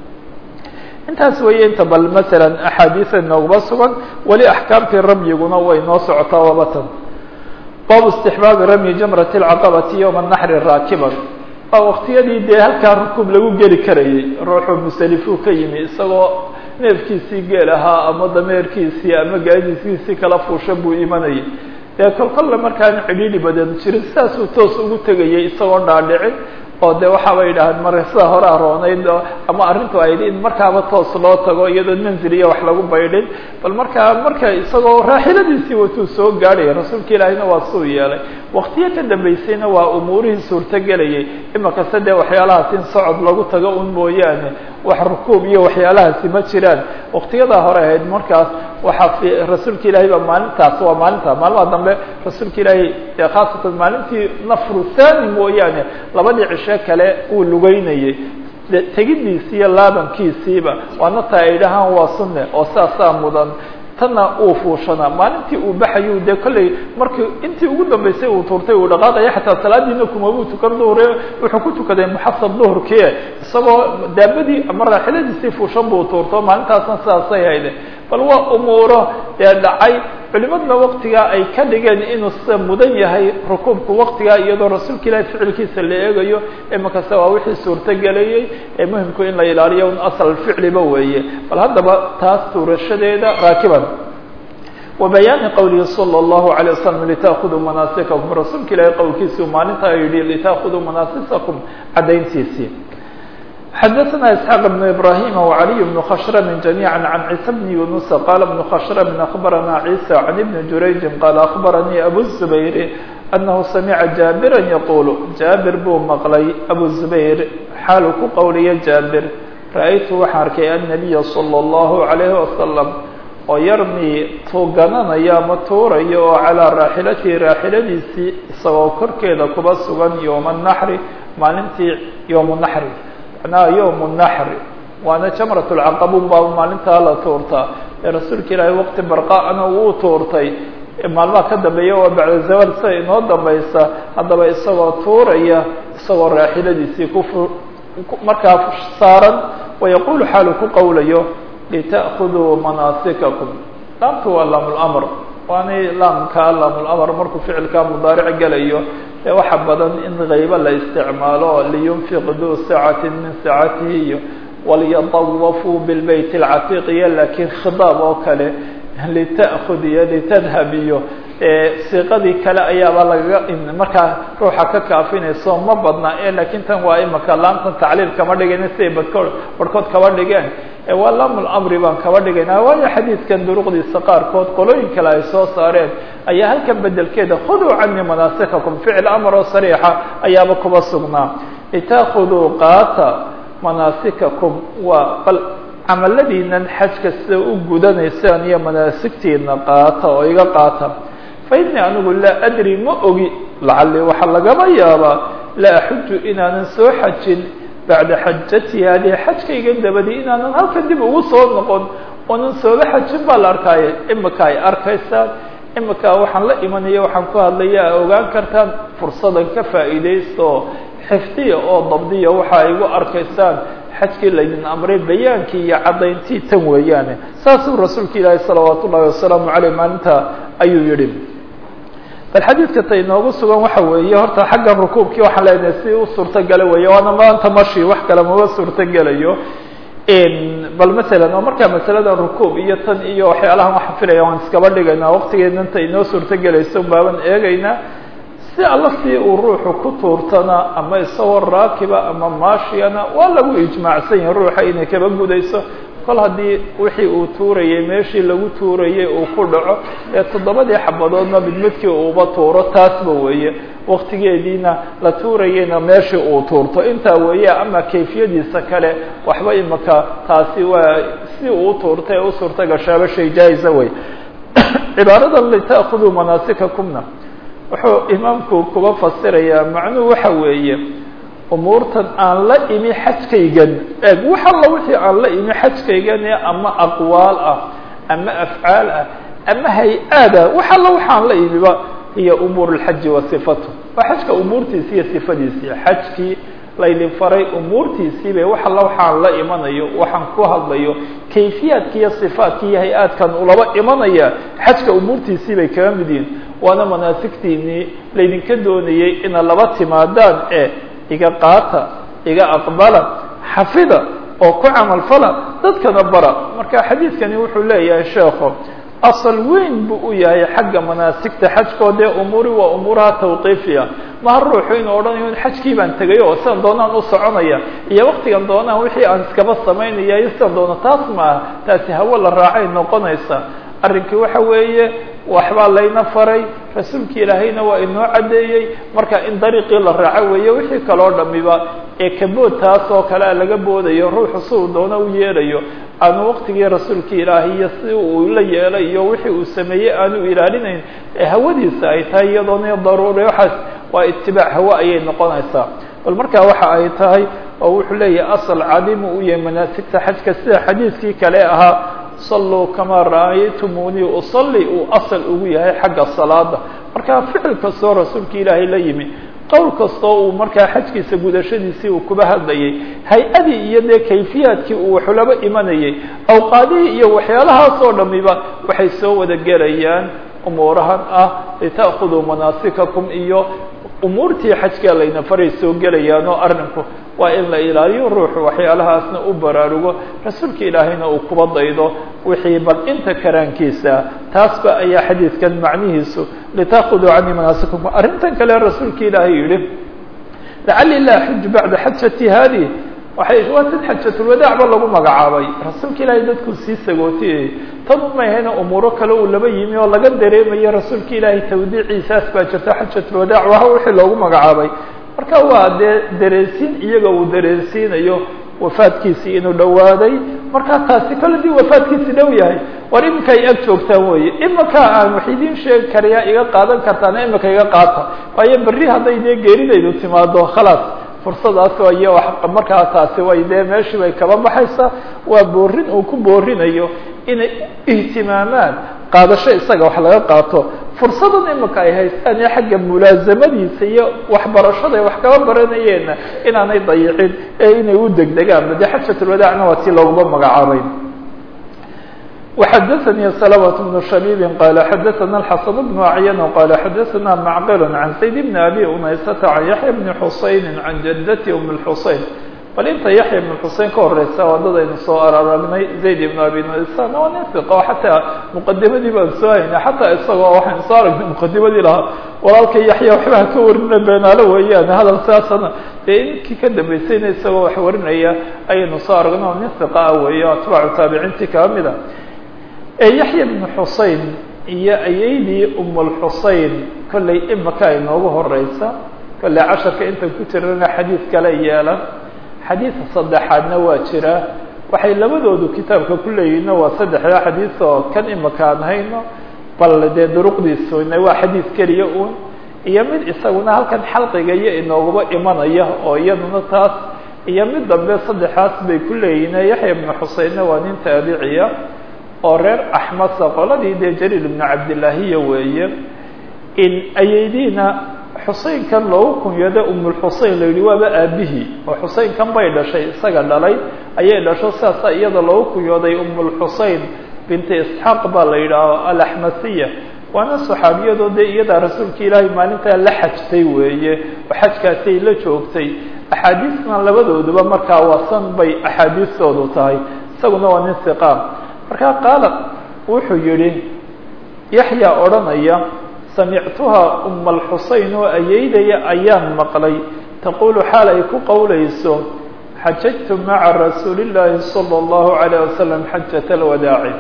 intaas weeye inta bal masalan axaadiisa noogaba sugan weli axkaamtii ramyiguna way noo socotaa wabatan baabu istixbaabi ramyi jamrati lcaqabati yowma naxri raakiban waa waktiyadii dee halkaa rukub lagu geli karayay ruuxu musalifuu ka yimi isagoo neefkiisii geel ahaa ama dameerkiisii ama gaadiskiisii kala fuusha buu imanayay dee kolkolle markaan cidhiidhi badan jirin sidaasuu toos ugu tegayay isagoon dhaadhicin oo de waxaaba yidhaaheen mar sida hore arooneyd ama arrintu ayd in markaaba toos loo tago iyadoo manzil iyo wax lagu baydhin bal markaa marka isagoo raaxiladiisii watuu soo gaadhaya rasuulka ilaahina waa suu yeelay waktiyo ka dambeysayna waa umuurihii suurtogelayay imakasta dee waxyaalahaas in socod lagu tago un mooyaane wax rukuub iyo waxyaalahaasi ma jiraan waktiyadaa hore ahayd markaas waxaa rasuulka ilaahay baa maalintaas waa maalinta maalmaha dambe rasuulka ilaahay dee khaasatan maalintii nafru thani mooyaane labadii cishe kale uu lugeynayay tegidiisi iyo laabankiisiiba waana taa ay dhahaan waa sunne oo saasaa mudan tanna uu fuushanaa maalintii uu baxayu dee kolley markii intii ugu dambeysay uu tuurtay uu dhaqaaqaya xataa salaadiina kumabuu tukan duhre wuxuu ku tukaday muxasab duhurkie isagoo daabadii ama raaxiladiisii fuushan buu tuurto maalintaasna sidaasay hayde bal waa umuuro dee dhacay culimadna waktigaa ay ka dhigeen inuu sida mudan yahay rukuubku waktigaa iyadoo rasuulka ilaahi ficilkiisa la eegayo imakasta waa wixii suurtogelayay ee muhimku in la ilaaliyo un asal ficliba weeye bal haddaba taas tuurashadeeda raakiban وبيان qwلihi صلى الله عليه وسلم لتأخذوا مناسككم rasuulka ilahi qowlkiisii maalinta yihi لتأخذوا مناسككم cadayntiisii xdثna اسحاq بن إبراهيم وعلي بن خشرم جميعا عن عيسى بن يونس قال بن خشرم أخبرنا عيسى عن بن جريج قال أخبرني أبو الزبير أنه سمع جابرا يقول جابر buu مqلay أبو الزبير xaalu ku qowliya جابر رأيت waxaan arkay النبي صلى الله عليه وسلم oo yarmi tuugananaya ama tuuraya oo calىa raaxilatihi raaxiladiisii isagoo korkeeda kuba sugan yowma الnaxri maalintii yowm الnaxri macnaha yowm الnaxri waana jamrat lcaqabun baa maalintaa la tuurtaa ee rasuulka ilaahay waqti barqaana uu tuurtay maalmaha ka dambeeya waa bacda zawal sida inoo dambaysa haddaba isagoo tuuraya isagoo raaxiladiisii ku markaa saaran wayaqulu xaalu ku qowlayo lita'khuduu manaasikakum laamtu waa laam lamr waana laamka laam lamr markuu ficilka mudaaric gelayo ee waxa badan in kaybo la isticmaalo liyunfiq duu sacati min sacatihi iyo walyatawafuu bilbayt اlcatiiq iyo lakiin khidaab oo kale lita'khud iyo litadhab iyo siiqadii kale ayaaba lagaga markaa ruuxa ka kaafinayso ma badna e lakiin tan waa imaka laamtan tacliil kama dhigayna siday badkood barhkood kaba dhigeen waa laamlamri baan kaba dhigayna waayo xadiidkan duruqdiisa qaarkood qolooyin kale ay soo saareen ayaa halkan bedelkeeda khuduu canii manaasikakum ficil amar oo sariixa ayaaba kuba sugnaa litaakhuduu qaata manaasikakum waa bal camaladiinan xajka sida u gudanaysaan iyo manaasigtiina qaata oo iga qaata fa innii anigu laa adri ma ogi lacali waxaa lagaba yaabaa laa axuju inaanan soo xajin bacda xajatii hadii xajkayga dabadi inaanan halkan dib ugu soo noqon oonan sooba xajin baa la arkaaye imika ay arkaysaan imika waxaan la imanaya waxaan ku hadlaya a ogaan kartaan fursadan ka faa'iidaysta oo xifdiya oo dabdiya waxa ay igu arkaysaan xajkii laydin amray bayaankii iyo caddayntii tan weeyaane saasuu rasuulka ilaahi salawaat ullahi wasalaamu caleyh maalinta ayuu yihi bal xadiidka ta inoogu sugan waxa weeye horta xaggan rukuubkii waxaan leenahay si u suurtogala weeye waana maanta mashi wax kale maba suurtogelayo bal masalan oo markaa masaladan rukuub iyo tan iyo waxyaalahan waxaan filaya waan iskaba dhigaynaa waqtigeedanta inoo suurtogelayso baaban eegaynaa si alla si uu ruuxu ku tuurtana ama isagoo raakiba ama maashiyana waa lagu ijmaacsan yahay ruuxa inay kaba gudayso kol haddii wixii uu tuurayay meeshii lagu tuurayay uu ku dhaco ee toddobadii xabadoodna midmidkii uuba tuuro taasba weeye waktigeediina la tuurayayna meeshii uu tuurto intaa weeye ama kayfiyadiisa kale waxba imaka taasi waa si uu tuurtay ee u suurta gashaaba shay jaa-isa wey cibaaradan lita'khuduu manaasikakumna wuxuu imaamku kuba fasirayaa macnuhu waxa weeye umuurtan aan la imi xajkaygan eeg wax alla wixii aan la imi xajkaygan ee ama aqwaal ah ama afcaal ah ama hay-aada wax alla waxaan la imiba hiya umuur اlxaji wa sifatu waa xajka umuurtiisi iyo sifadiisii xajkii laydin faray umuurtiisii bay wax alla waxaan la imanayo waxaan ku hadlayo kayfiyaadki iyo sifaadki iyo hay-aadkan ulaba imanaya xajka umuurtiisii bay kaga mid yihin waana manaasigtiinii laydinka doonayey ina laba timaadaan ee iga qaata iga aqbala xafida oo ku camal fala dadkana bara marka xadiidkani wuxuu leeyahay sheekho asal weyn buu u yahay xagga manaasigta xajkoo dee umuuri waa umuuraha tawqiifiya maha ruuxu inuu odhanayo in xajkii baan tegay oo sidan doonaan u soconaya iyo waktigan doonaan wixii aan iskaba samaynaya iyo sidan doono taas maaha taasi hawo la raacay noqonaysa arrinkii waxa weeye waxbaa layna faray rasuulka ilaahayna waa inoo caddeeyey marka in dariiqii la raaco weeye wixii kaloo dhamiba ee kabood taas oo kale laga boodayo ruuxu si uu doono u yeelayo aanu waqtigii rasuulka ilaahay iyo si uu la yeelay iyo wixii uu sameeyey aanu ilaalinayn ee hawadiisa ay tahay iyadoona daruuri waxaas waa itibaac hawa ayay noqonaysaa bal markaa waxa ay tahay oo wuxuu leeyahay asal cadimu u yahay manaasigta xajka sida xadiidkii kale ahaa saluu kamaa ra'aytumuni usalli uu asal ugu yahay xagga salaada marka ficil kastoo rasuulka ilaahay la yimi qowl kastoo uu markaa xajkiisa gudashadiisii uu kuba hadlayay hay-adii iyo dee kayfiyaadkii uu waxulaba imanayay awqaadihii iyo waxyaalahaas oo dhamiba waxay soo wada gelayaan umuurahan ah lita'khuduu manaasikakum iyo umuurtii xajkaa layna faray soo gelayaan oo arrinku waa in la ilaaliyo ruuxu waxyaalahaasna u baraarugo rasuulka ilaahayna uu kuba daydo wixii bal inta karaankiisa taasba ayaa xadiidkan macnihiisu litaakhuduu canii manaasikakum arrintan kale rasuulka ilaahay yihi lacali la xuj bacda xajati haadi waxay waa tad xajatulwadaac ba lagu magacaabay rasuulka ilaahay dadkuu sii sagootiyey tan umayhayna umuuro kale uu laba yimi oo laga dareemayo rasuulka ilaahay tawdiiciisaas baa jirta xajatulwadaac waa wixii loogu magacaabay marka waa dee dareensiin iyaga uu dareensiinayo wafaadkiisii inuu dhawaaday markaa taasi kole dii wafaadkiisi dhow yahay war iminka ay ag joogtaan weye iminka aan wax idiin sheegi karayaa iga qaadan kartaana imika iga qaata waayo berri hadday dee geeridaydu timaado khalaas fursadaas iyo markaa taasi way dee meeshii bay kaba baxaysaa waa boorin uu ku boorinayo inay ihtimaamaan qaadasho isaga wax laga qaato fursadan imika ay haystaan ee xagga mulaasamadiisa iyo waxbarashada ay wax kaba baranayeenna inaanay dayicin ee inay u degdegaanba dee xajatulwadaacna waa tii looguma magacaabay وxdثnي سلمة بن شhبيب qال xdثna الحسن بن عyن qال xdثna معqل عن زayd بن أbي unaysة عن yaحyى بن حuseين عن جدة أم الحuseين bal inta yaحyى بن حusein ka horeysa waa dadaynu soo araragnay زayd بن abi unaysana waa nin ثiq o xataa مqadimadii baan soo haynay xataa isagoo waxaynu soo aragnay مqadimadii lahaa walaalka yaحya waxba haka warina beenaalo weeyaan hadal saasana dee inkii ka dambeysayna isagoo wax warinaya ayaynu soo aragna o nin ثiqa ah weeyo atbaacu taabiciintii kaba mida yaxya bnu xusein iyo ayaydii umulxusein kollay imika ay noogu horeysa kollay casharka intan ku jirana xadiid kale yeelan xadiidka saddexaadna waa jira waxay labadoodu kitaabka ku leeyihinna waa saddexda xadiid oo kan imika aan hayno bal dee duruqdiisuna waa xadiid keliya uun iyo mid isaguna halkan xalqiga iyo inooguba imanaya oo iyaduna taas iyo mid dambe saddexaas bay ku leeyihin yaxya bnu xuseinna waa nin taabiciya oo reer axmasa qoladii dee jaliil ibnu cabdillaahiya weeye in ayaydiina xuseynkan loogu kunyado umulxusein la yidhi waaba aabihii oo xuseynkan bay dhashay isaga dhalay ayay dhasho sidaasa iyada loogu kunyooday umulxusein binti isxaaq baa la yidhaaho alaxmasiya waana saxaabiyadoo dee iyadaa rasuulka ilaahay maalintaa la xajtay weeye oo xajkaasay la joogtay axaadiistan labadooduba markaa waasan bay axaadiistoodu tahay isaguna waa nin siqaam markaa qaala wuxuu yihi yaxyaa odhanaya samictuha uma alxusein oo ayeydaya ayaan maqlay taqulu xaal ay ku qowlayso xajajtu maca rasuuli llaahi salى اllahu alayh wasalam xajat alwadaaci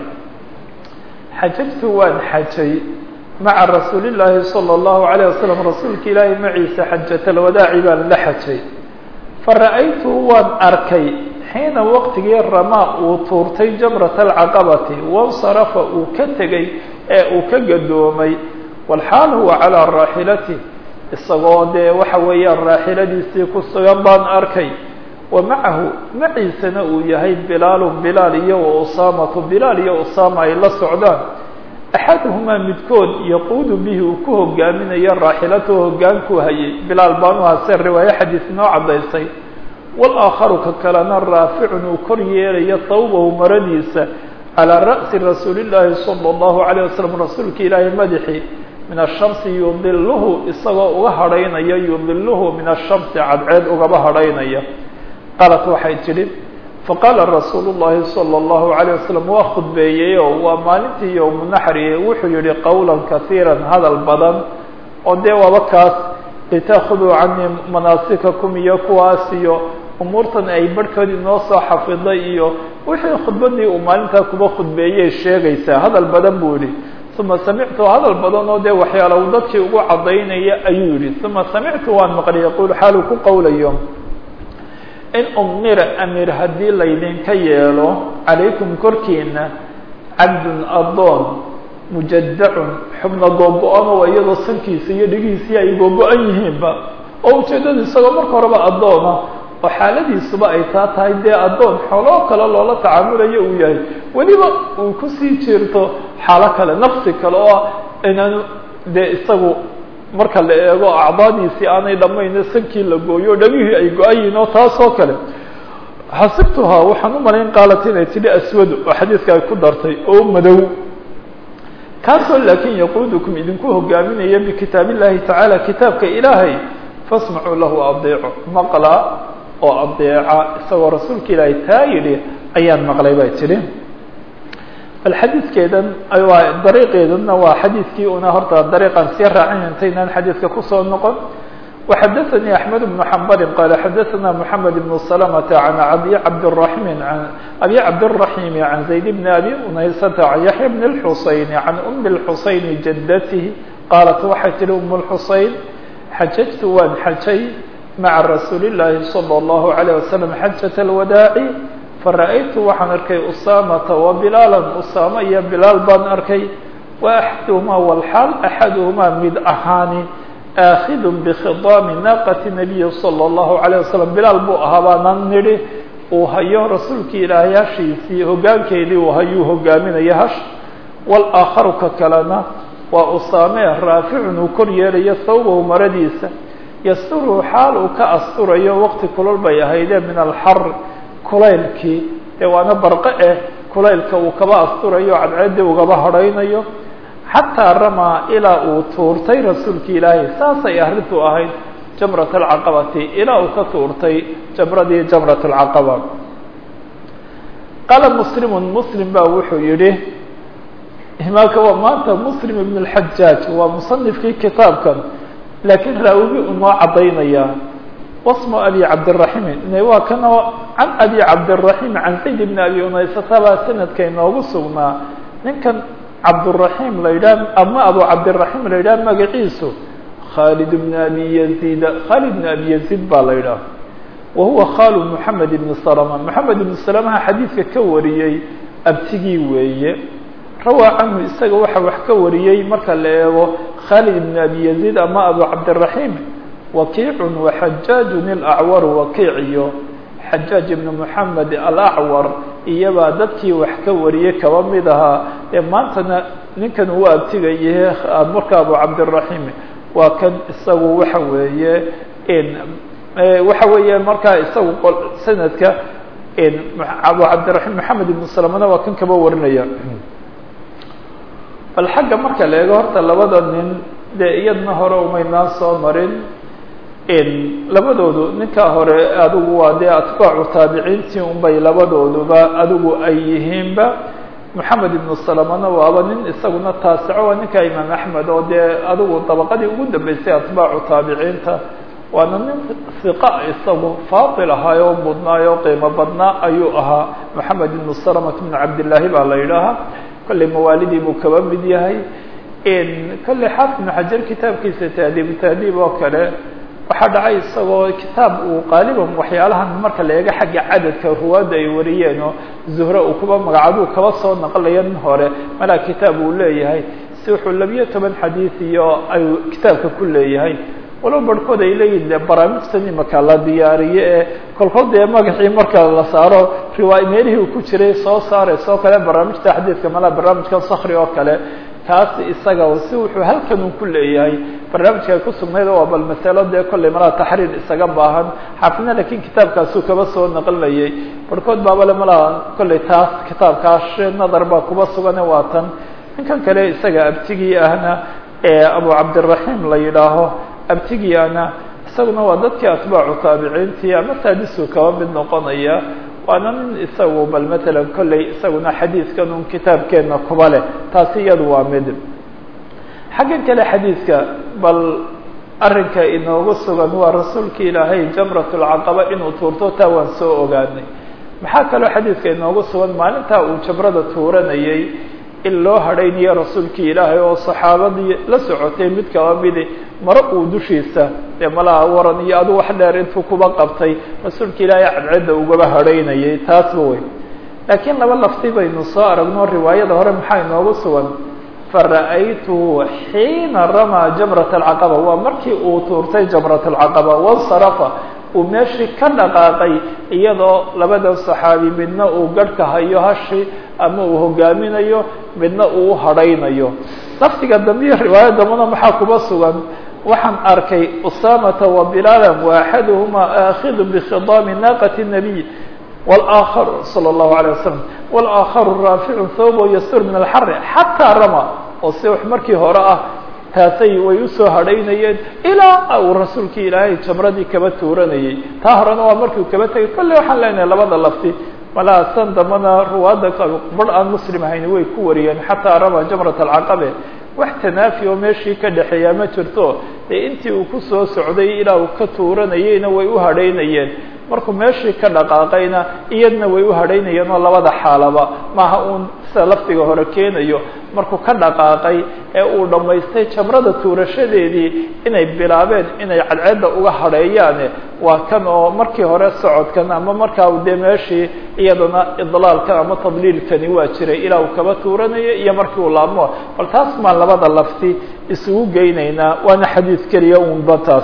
xajajtu waan xajay maca rasuuli llaahi salى اllahu alayh wasalam rasuulka ilaahi maciisa xajat alwadaaci baan la xajay fara'aytuhu waan arkay xiina waqtigii ramaa uu tuurtay jamrat alcaqabati wansarafa uu ka tegey ee uu ka gadoomay walxaal huwa calaa raaxilati isagoo dee waxa weeyaan raaxiladiisii ku sugan baan arkay wa macahu maciisana uu yahay bilaalu bilaal iyo wa usaamatu bilaal iyo usaama ay la socdaan axaduhumaa midkood yaquudu bihi uu ku hogaaminayo raaxilatahu hogaankuu hayay bilaal baanu hase riwaayo xadiis inoo caddaysay wاlآakharu ka kalena raaficun uu kor yeelayo tawbahu maradiisa calىa ra'si rasuuli llaahi salى اllahu عalيه wasalam rasuulka ilaahay madaxi min الshamsi yudiluhu isagoo uga hadhaynaya yudiluhu min الshamsi cadceed ugaba hadhaynaya qaalat waxay tidhi faqaala rasuulu llahi salى اllahu عalيه wasalam waa khudbeeyey oo waa maalintii yowmunaxri wuxuu yihi qowla kasiira hadal badan oo dee waaba kaas litakhuduu canii manaasikakum iyo kuwaas iyo umuurtan ay barhkood inoo soo xafiday iyo wixii khudbadii uu maalintaa kuba khudbeeyey sheegaysaa hadal badan buu yihi uma samictu hadal badan oo dee waxyaala uu dadkii ugu cadaynaya ayuu yihi uma samictu waan maqlay yaquul xaaluu ku qowlayo in umira amir haddii laydinka yeelo calaykum korkiina cabdun adoon mujadacun xubna googo-an oo iyadoo sankiisa iyo dhigiisii ay googo-an yihiinba oo ujeeddadu isagoo marka horeba addoona oo xaaladiisuba ay taa tahay dee addoon xooloo kale loola tacaamulayo uu yahay weliba uu kusii jirto xaalo kale nafsi kale oo inaanu dee isagu marka la eego acdaadiisii aanay dhammayno sankii la gooyo dhamihii ay go-ayiin oo taas oo kale xasibtuhaa waxaan u malayn qaalat inay tidhi aswadu oo xadiiska ay ku dartay oo madow kaasoo laakiin yaquudukum idinku hogaaminaya bikitaab illahi tacaala kitaabka ilaahay fasmacuu lahu adeeco maqla oo adeeca isagoo rasuulka ilaahay taa yidhi ayaan maqlay bay tidhi bal xadiidkeedan waa dariiqeedanna waa xadiidkii una horta dariiqan sii raacin intaynaan xadiidka kusoo noqon وxdثnي أحمد بن حنبل قال xdثna محمد بن سلمة عن أبي عبدالرحيم عن أبي عبدالرحيم عن زيد بن أبي أنيسة عن يحيى بن الحuسين عن أم الحuسين جدته قالت waxay tihi أم الحuسين xججت waan xجay معa رasuuل اللahi صلى الله عليه وسلم xجة الوداع فرأيت waxaan arkay أسامة وبلاaلا أسامة iyo بلاal baan arkay وأحدهma والحاal أحadهma mid ahaani آkid bkhiضاam naaqة النabiyi slى الlahu عalيه waslم bilaal buu ahaa baanaan nidhi uu hayo rasuulkii ilaahay hashiisii hogaankeedii uu hayuu hogaaminaya hash wاlآakharu ka kalena waa usaame raaficun uu kor yeelayo hawbow maradiisa yasturu xaal uu ka asturayo waqti kulol bay ahaydee min alxar kulaylkii dee waana barqe eh kulaylka uu kaba asturayo cadceedii ugaba hadhaynayo xataa ramaa ilaa uu tuurtay rasuulki ilaahay saasay arrintu ahayd jamrat alcaqabati ilaa uu ka tuurtay jamradii jamrat alcaqaba qaala muslimun muslim baa wuxuu yihi imaamka waa maanta muslim ibn اlxajaaj waa musanifkii kitaabkan laakiin raawigi unoo caddaynaya wasmu abi cabdiraxiim waa kana can abi cabdiraxiim can zayd bn abi unaysata baa sanadka inoogu sugnaa ninkan cabdالرaحيم la yidhah ama abu cabdالرaحيم la yidhah magaciisu khالد بن abi يزيد khالد بن abi يزيد baa la yidhah wa huwa khal محamed بن سلمة محamed بن سلمha xadiidka ka wariyey abtigii weeye rawaa canhu isaga waxa wax ka wariyey marka la eego khالد بن abi يزيد ama abu cabdالرaحيم wakiic وxajaaج الأcwar wakiic iyo xajaaج ibn moxamed alacwar iyabaa dadkii wax ka wariyey kaba mid ahaa ee maantana ninkan uu abtigayahe marka abu cabdiraxiim waa kan isagu waxa weeye waxa weeye markaa isagu sanadka abu cabdiraxiim moxamed ibn salamana waa kan kaba warinaya bal xagga marka la eego horta labada nin dee iyadna hore umaynaan soo marin labadoodu ninkaa hore adigu waa dee atbaacu taabiciintii unbay labadooduba adigu ay yihiinba moxamed ibnu salamana waaba nin isaguna taasico waa ninka imaam axmed oo dee adigu dabaqadii ugu dambeysay atbaacu taabiciinta waana nin hiqa isagu faadil ahaayo o mudnaayo qiimo badnaa ayuu ahaa moxamed ibnu salamat bnu cabdillaahi baa la yidhaahaa kolley mawaalidii buu kaba mid yahay kolley xaafid ibnu xajar kitaabkiisa tahdiibu tahdiib oo kale waxaa dhacay isagoo kitaab uu qaaliban waxyaalahan marka la eego xagga cadadka ruwaadda ay wariyeen oo zuhre uu kuba magacaduu kaba soo naqlaya nin hore malaa kitaab uu leeyahay si wuxuu labiyo toban xadiid iyo ayuu kitaabka ku leeyahay walow barhkood ay leeyihin de barnaamijtan imaka la diyaariye ee kolkol dee magacii marka la saaro riwaay meelihii uu ku jiray soo saarayso kale barnaamijta xadiidka malaa barnaamijkan sakri oo kale kaas isaga si wuxuu halkan uu ku leeyahay barnaamijka ay ku sugnayd waa bal masalo dee kolley malaa taxriir isaga baahan xaafidna lakiin kitaabkaasuu kaba soo naqlinayay barhkood baabale malaa kolley taas kitaabkaas nadar baa kuba sugane waa tan ninkan kale isaga abtigii ahna ee abu cabdiraxiim la yidhaaho abtigii ahna isaguna waa dadkii atbaacu taabiciintii ama saadisu kaba mid noqonaya waana nin isagu bal matalan kolley isaguna xadiidkan un kitaabkeenna kuba leh taasi iyadu waa mid xaggan kale xadiidka bal arrinka inoogu sugan waa rasuulki ilaahay jamrat lcaqaba inuu tuurto taa waan soo ogaanay maxaa kaloo xadiidka inoogu sugan maalintaa uu jamrada tuuranayay in loo hadhaynayo rasuulkii ilaahay oo saxaabadii la socotay mid kaba midi maro uu dushiisa dee malaha waran iyo adu wax dheer intuu kuba qabtay rasuulka ilaahay cadcedda ugaba hadhaynayay taasba wey laakiin laba lafti baynu soo aragno riwaayada hore maxaa inoogu sugan fara'aytuhu xiina ramaa jamrat alcaqaba waa markii uu tuurtay jamrat alcaqaba wansarafa uu meeshii ka dhaqaaqay iyadoo labadan saxaabi midna uu garhka hayo hashi ama uu hogaaminayo midna uu hadhaynayo laftiga dambiyo riwaayad dambana maxaa kuba sugan waxaan arkay usamata wa bilaala waaxaduhuma aakhidu bikhidaami naaqati nabiy wاlآakharu salى الlahu عalيه wasalam wاlآakharu raaficu thawbo yastur min alxari xataa rama oo si wax markii hore ah taasay way usoo hadhaynayeen ilaa uu rasuulkii ilaahay jamradii kaba tuuranayay taa horena waa markiu kaba tegay kolley waxaan leenahay labada lafti malaa san dambana ruwaadda bar aan muslim ahayn way ku wariyeen xataa rama jamrat alcaqabe wax tanaafi oo meeshii ka dhexeeyaa ma jirto dee intii uu kusoo socday ilaa uu ka tuuranayeyna way u hadhaynayeen markuu meeshii ka dhaqaaqayna iyadna way u hadhaynayeen oo labada xaalaba maaha uun sida laftiga hore keenayo markuu ka dhaqaaqay ee uu dhammaystay jamrada tuurashadeedii inay bilaabeen inay cadceedda uga hadheeyaane waa kan oo markii hore socodkan ama markaa dee meeshii iyadana idlaalkan ama tadliilkani waa jiray ilaa uu kaba tuuranayo iyo markii uu laabmo bal taas maan labada lafti isugu geynaynaa waana xadiid keliya unba taas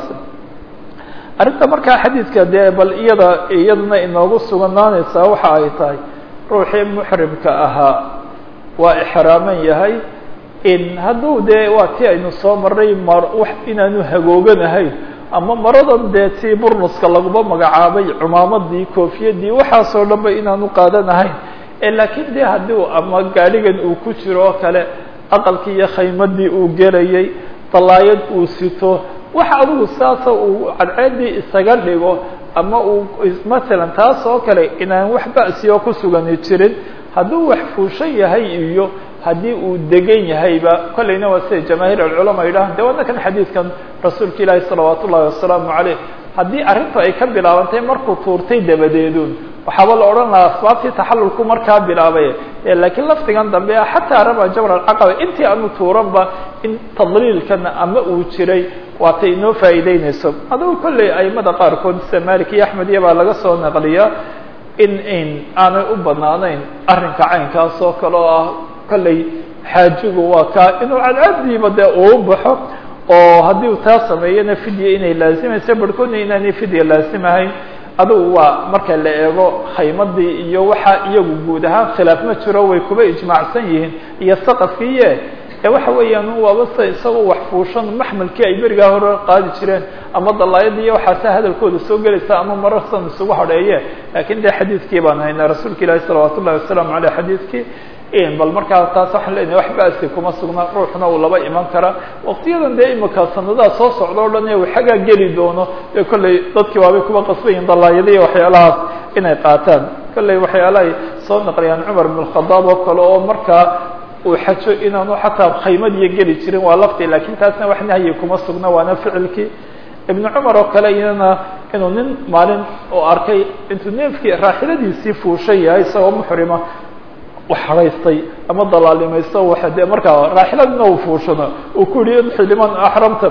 arrinta markaa xadiidka dee bal iyada iyadana inoogu suganaanaysaa waxa ay tahay ruuxii muxrimka ahaa waa ixraaman yahay in hadduu dee waa ti aynu soo marnay mar wax inaanu hagooganahayn ama maradan dee tii burnuska laguma magacaabay cumaamadii koofiyadii waxaasoo dhan ba inaanu qaadanahayn laakiin dee haddii ama gaadhigan uu ku jiro oo kale aqalkii iyo khaymadii uu gelayay dallaayad uu sito wax adigu saasa uu cadceedii isaga dhigo ama uu masalan taas oo kale inaan wax ba'sioo ku sugani jirin hadduu wax fuushan yahay iyo haddii uu degan yahayba kollayna waa sida jamaahiir alculama yidhahan de waana kan xadiidkan rasuulka ilaahi salawaat ullahi wasalaamu caleyh haddii arrintu ay ka bilaabantay markuu tuurtay dabadeedun waxaaba la odhan lahaa asbaabtii taxalulku markaa bilaabay laakiin lafdigan dambe xataa raba jabr alcaqaba intii aanu tuuranba in tadliilkan ama uu jiray waatay inoo faa'iideynayso adugu kolley aimada qaarkood sida malik iyo axmed iyo baa laga soo naqliyaa in in aanay u banaanayn arrinka caynkaas oo kale oo ah kolley xaajigu waa kaa inuu cadcadiiba dee uu baxo oo haddii uu taa sameeyana fidya inay laazimayso barhkoodna inaanay fidya laazimahayn adugu waa marka la eego khaymadii iyo waxa iyagu guud ahaan khilaaf ma jiro way kuba ijmaacsan yihiin iyo saqafkiiye ee waxa weeyaan waaba se isagoo wax fuushan maxmalkii ay berigaa hore qaadi jireen ama dalaayadii iyo waxaase hadalkooda soo gelaysa ama marasan isugu hadheeye laakiin dee xadiidkii baan haynaa rasuulka ilaahi salawaat ullahi wasalaamu aleyh xadiidkii bal markaa taas waxaan leenahay wax basi kuma sugna ruuxna uu laba iman kara waktiyadan dee imika sanadaha soo socda o dhan ee uu xaggaa geli doono dee kolley dadkii waabay kuba qasban yihin dalaayadiiyo waxyaalahaas inay qaataan kolley waxyaalahay soo naqliyaan cumar ibn khadaab oo kale oo markaa uu xajo inaanu xataa khaymadiiyo geli jirin waa lafti lakin taasna wax nahyi kuma sugna waana ficilkii ibnu cumar oo kale iyana inuu nin maalin oo arkay intuu neefkii raaxiladiisii fuushan yahay isagoo muxrima waxaraystay ama dalaalimaysto waa dee markaa raaxiladina uu fuushano uu ku yihi idxi liman axramta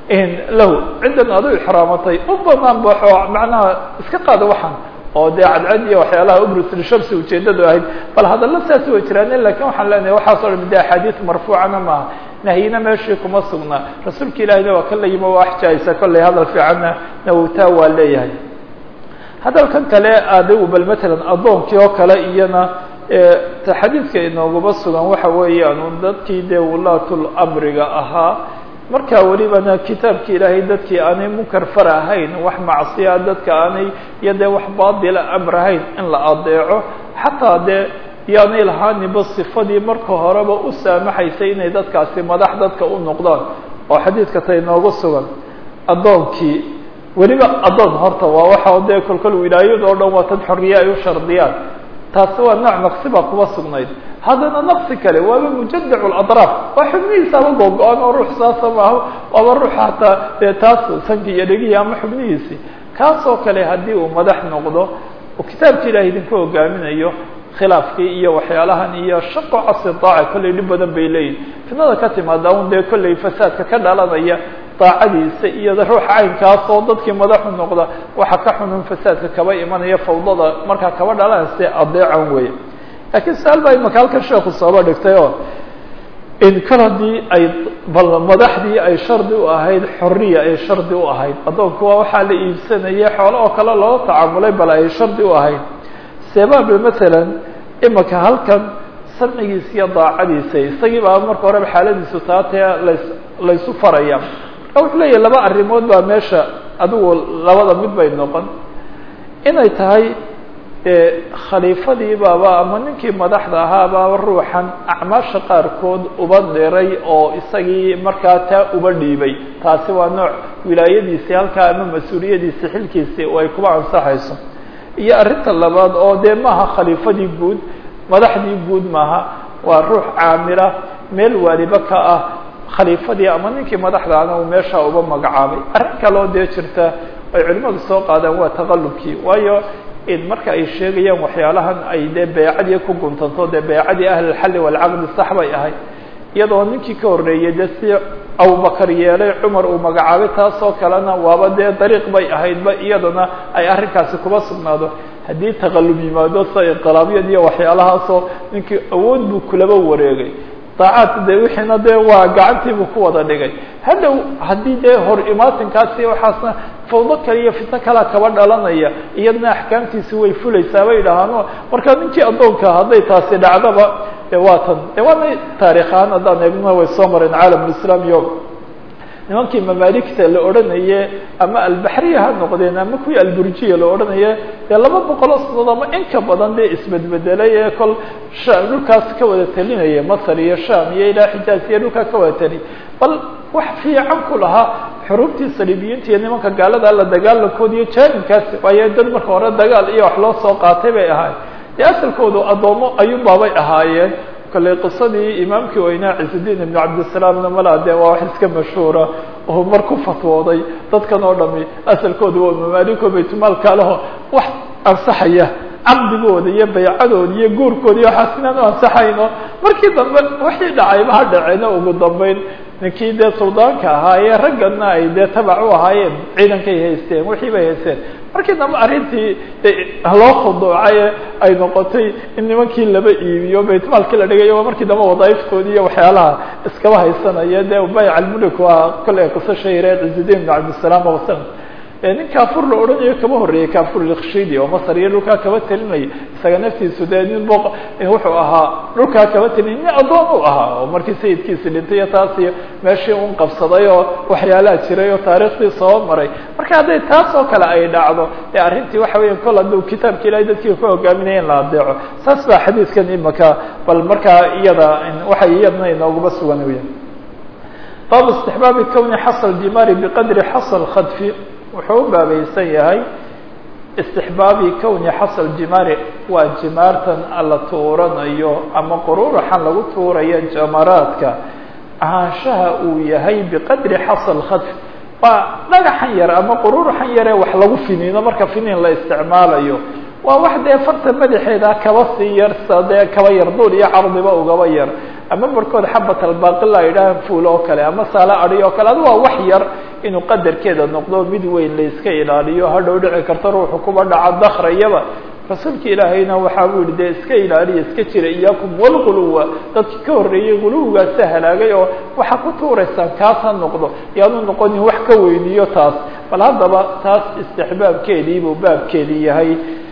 lahu ciddan adu ixraamatay u banaan baxo macnaha iska qaada waxaan oo dee cadcad iyo waxyaalaha ubruslishamsi ujeedadu ahayd bal hadalla saasi way jiraan lakin waxaan leenahay waxaasoo dhan de axaadiis marfuucana maaha nahyina meeshii kuma sugna rasuulka ilaahina waa ka la yimo waa axjaaysa kollay hadal fiicanna nawtaa waa leeyahay hadalkan kale adigu bal matalan addoonkii oo kale iyana xadiidka inooguma sugan waxa weeyaan un dadkii dee wulaatul amriga ahaa markaa welibana kitaabki ilaahay dadkii aanay munkar far ahayn wax macsiya dadka aanay iyo dee wax baatila amr ahayn in la adeeco xataa dee yaanay lahaaniba sifadii marka horeba u saamaxaysay inay dadkaasi madax dadka u noqdaan oo xadiidka ta inoogu sugan addoonkii weliba addoon horta waa waxa dee kolkol wilaayada oo dhan waa tad xorriye ay u shardiyaan taasi waa nooc naqsi baa kuba sugnayd haddana naqsi kale waaba mujadac ladraaf waa xubnihiisaaba googo-an oo ruux saasa maaha waaba ruux hataa dee taas sanki iyo dhegihii ama xubnihiisi kaasoo kale haddii uu madax noqdo oo kitaabka ilaah idinku hogaaminayo khilaafkii iyo waxyaalahan iyo shaqo casi daaca kollay dhib badan bay leeyihin fitnada ka timaada un dee kollay fasaadka ka dhalanaya daacadiisa iyo ruuxa caynkaas oo dadkii madaxu noqda waxa ka xunun fasaadka kaba imanaya fawdada markaa kaba dhalanaysa adeecan weeye laakiin su-aal baa imaka halkan sheeku sooba dhigtay oo in kol haddii ay bal madaxdii ay shardi u ahayd xoriya ay shardi u ahayd addoonku waa waxaa la iibsanaya xoolo oo kale loo tacaamulay bal ay shardi u ahayd sebabe masalan imaka halkan samcigiisa iyo daacadiisa isagii baa marka horeba xaaladiisu taatee las laysu faraya marka wuxuu leeyahy laba arrimood baa meesha adigu labada mid bay noqon inay tahay khaliifadii baaba ama ninkii madaxda ahaa baaba ruuxan acmaasha qaarkood uba diray oo isagii markaa taa uba dhiibay taasi waa nooc wilaayadiisii halkaa ama mas-uuliyadiisii xilkiisii oo ay kuba ansaxayso iyo arrinta labaad oo dee maaha khaliifadii guud madaxdii guud maaha waa ruux caamila meel waaliba ka ah khaliifadii ama ninkii madaxda ana uu meesha uba magacaabay arrin kaloo dee jirta ay culimmadu soo qaadaan waa taqalubkii waayo marka ay sheegayaan waxyaalahan ay dee beecadii ku guntanto dee beecadii ahlilxalli walcaqdi sax bay ahayd iyadoo ninkii ka horreeyey dee si abubakar yeelay cumar uu magacaabay taasoo kalena waaba dee dariiq bay ahaydba iyadana ay arrinkaasi kuba sugnaado haddii taqalub yimaado sa inqilaabyad iyo waxyaalahaasoo ninkii awood buu kulaba wareegay daacaad de wixiina dee waa gacantiibuu ku wada dhigay hadhow haddii dee hor imaatinkaasi waxaasna fawdo kale iyo fitno kalea kaba dhalanaya iyadna axkaamtiisi way fulaysaa bay dhahaano marka ninkii addoonka hadday taasi dhacdaba de waa tan de waana taarikh ahaan haddaan eegna way soo mareen caalamulislaam iyo nimankii mamaaligta la odhanaye ama albaxriya ha noqdeen ama kuwii alburjiya la odhanaye dee laba boqoloo sanadood ama in ka badan dee isbedbedelay ee kol sham dhulkaas ka wada telinaya masr iyo sham iyo ilaa xijaaz iyo dhulkaa ka wada teli bal wax fiican ku lahaa xuruubtii saliibiyiinta iyo nimanka gaalada la dagaalankood iyo jaanibkaasi waayo dad marka hore dagaal iyo wax loo soo qaatay bay ahayd dee asalkoodu addoomo ayuunbaabay ahaayeen kale qisadii imaamkii weynaa ciisudiin ibnu cabdisalaamna malaa dee waa wax iska mashhuura oo mar ku fatwooday dadkan oo dhami asalkooda waa mamaaliko baytulmaalka leho wax ansaxaya caqdigooda iyo baycadooda iyo guurkooda iyo waxaas inaan u ansaxayno markii dambe wixii dhacayba ha dhaceena ugu dambeyn ninkii dee suldaanka ahaa ee ragganna ay dee tabac u ahaayeen ciidankay haysteen wixii bay haysteen markii dambe arrintii loo khuduucay ay noqotay in nimankii laba iibiyo baytmaalkii la dhigayo markii dambe wadaaiftoodii iyo waxyaalaha iskaba haysanaya dee bayc almulik waa kolley qiso shahireed cizudiin ibn cabdisalaam wasan nin kaafur la odhanayo kama horreeyey kaafur likshidi oo masr iyo dhulkaa kaba telinaya isaga naftiisu dee nin bo wuxuu ahaa dhulkaa kaba telinaya nin addoon u ahaa oo markii sayidkiisi dhintay iyo taas iyo meeshii un qabsaday oo waxyaalaha jiray oo taariikhdii soo maray marka hadday taas oo kale ay dhacdo dee arrintii waxa weya kol hadduu kitaabka ilahay dadkii ka hogaaminaya in la adeeco saas baa xadiidkan imaka bal markaa iyada waxay iyadna inooguma sugan weya baabu istixbaabi kowni xasl dimari biqadri xasl khadfi wuxuu u baabaysan yahay istixbaabi kowni xasl jimari waa jimaartan la tuuranayo ama quruuraxan lagu tuurayo jamaraadka ahaanshaha uu yahay biqadri xasl khadf waa dhagaxan yar ama quruuraxan yaree wax lagu finiino marka finiin la isticmaalayo waa wax dee farta madaxeeda kaba sii yar dee kaba yar duul iyo cardiba ugaba yar ama barkood xabat albaqila idhaha fuul oo kale ama saala adi oo kale adu waa wax yar inuu qadarkeeda noqdo mid weyn la iska ilaaliyo hadhow dhici karta ruuxu kuba dhaca dakrayaba rasuulka ilaahayna waxaa buu yihi dee iska ilaaliya iska jira iyaakum walguluwa dadkii ka horreeyey guluwgaasa halaagay oo waxaa ku tuuraysaan kaas ha noqdo yaanu noqonin wax ka weyniyo taas bal haddaba taas istixbaabkeedii buu baabkeedii yahay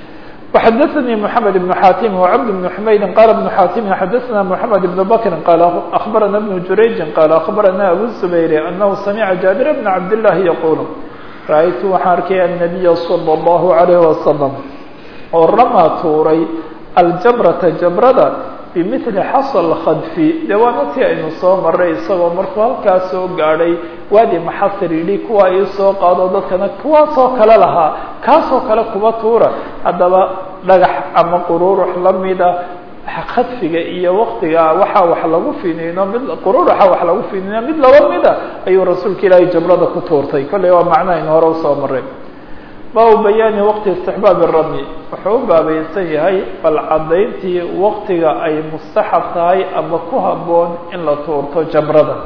وxdثnي محمد بن حاtم وعبد بن حمyد قال بن حاtم xdثna محمد بن بكر قال أخبرنا بن جurيج قال أخبرنا أبو الزبير أنه سمع جابر بن عبد الله يقول رأيت waxaa arkay النبي صلى الله عليه وسلم oo rmى tuuray الجبرة جبرada بمثل xصل khadفi de waana ti aynu soo maray isagoo markuu halkaa soo gaadhay waadi maxasir yidhi kuwa ii soo qaado dadkana kuwaasoo kale lahaa kaasoo kale kuba tuura haddaba dhagax ama qururux lamida khadfiga iyo waktiga waxaa wax lagu finiino mid qururuxa wax lagu finiino mid laba mida ayuu rasuulka ilaahay jabrada ku tuurtay kolley waa macno aynu hore usoo maray baabu bayaani waqti istixbaab الramy wuxuu u baabaysan yahay bal caddayntii waqtiga ay mustaxab tahay ama ku haboon in la tuurto jamrada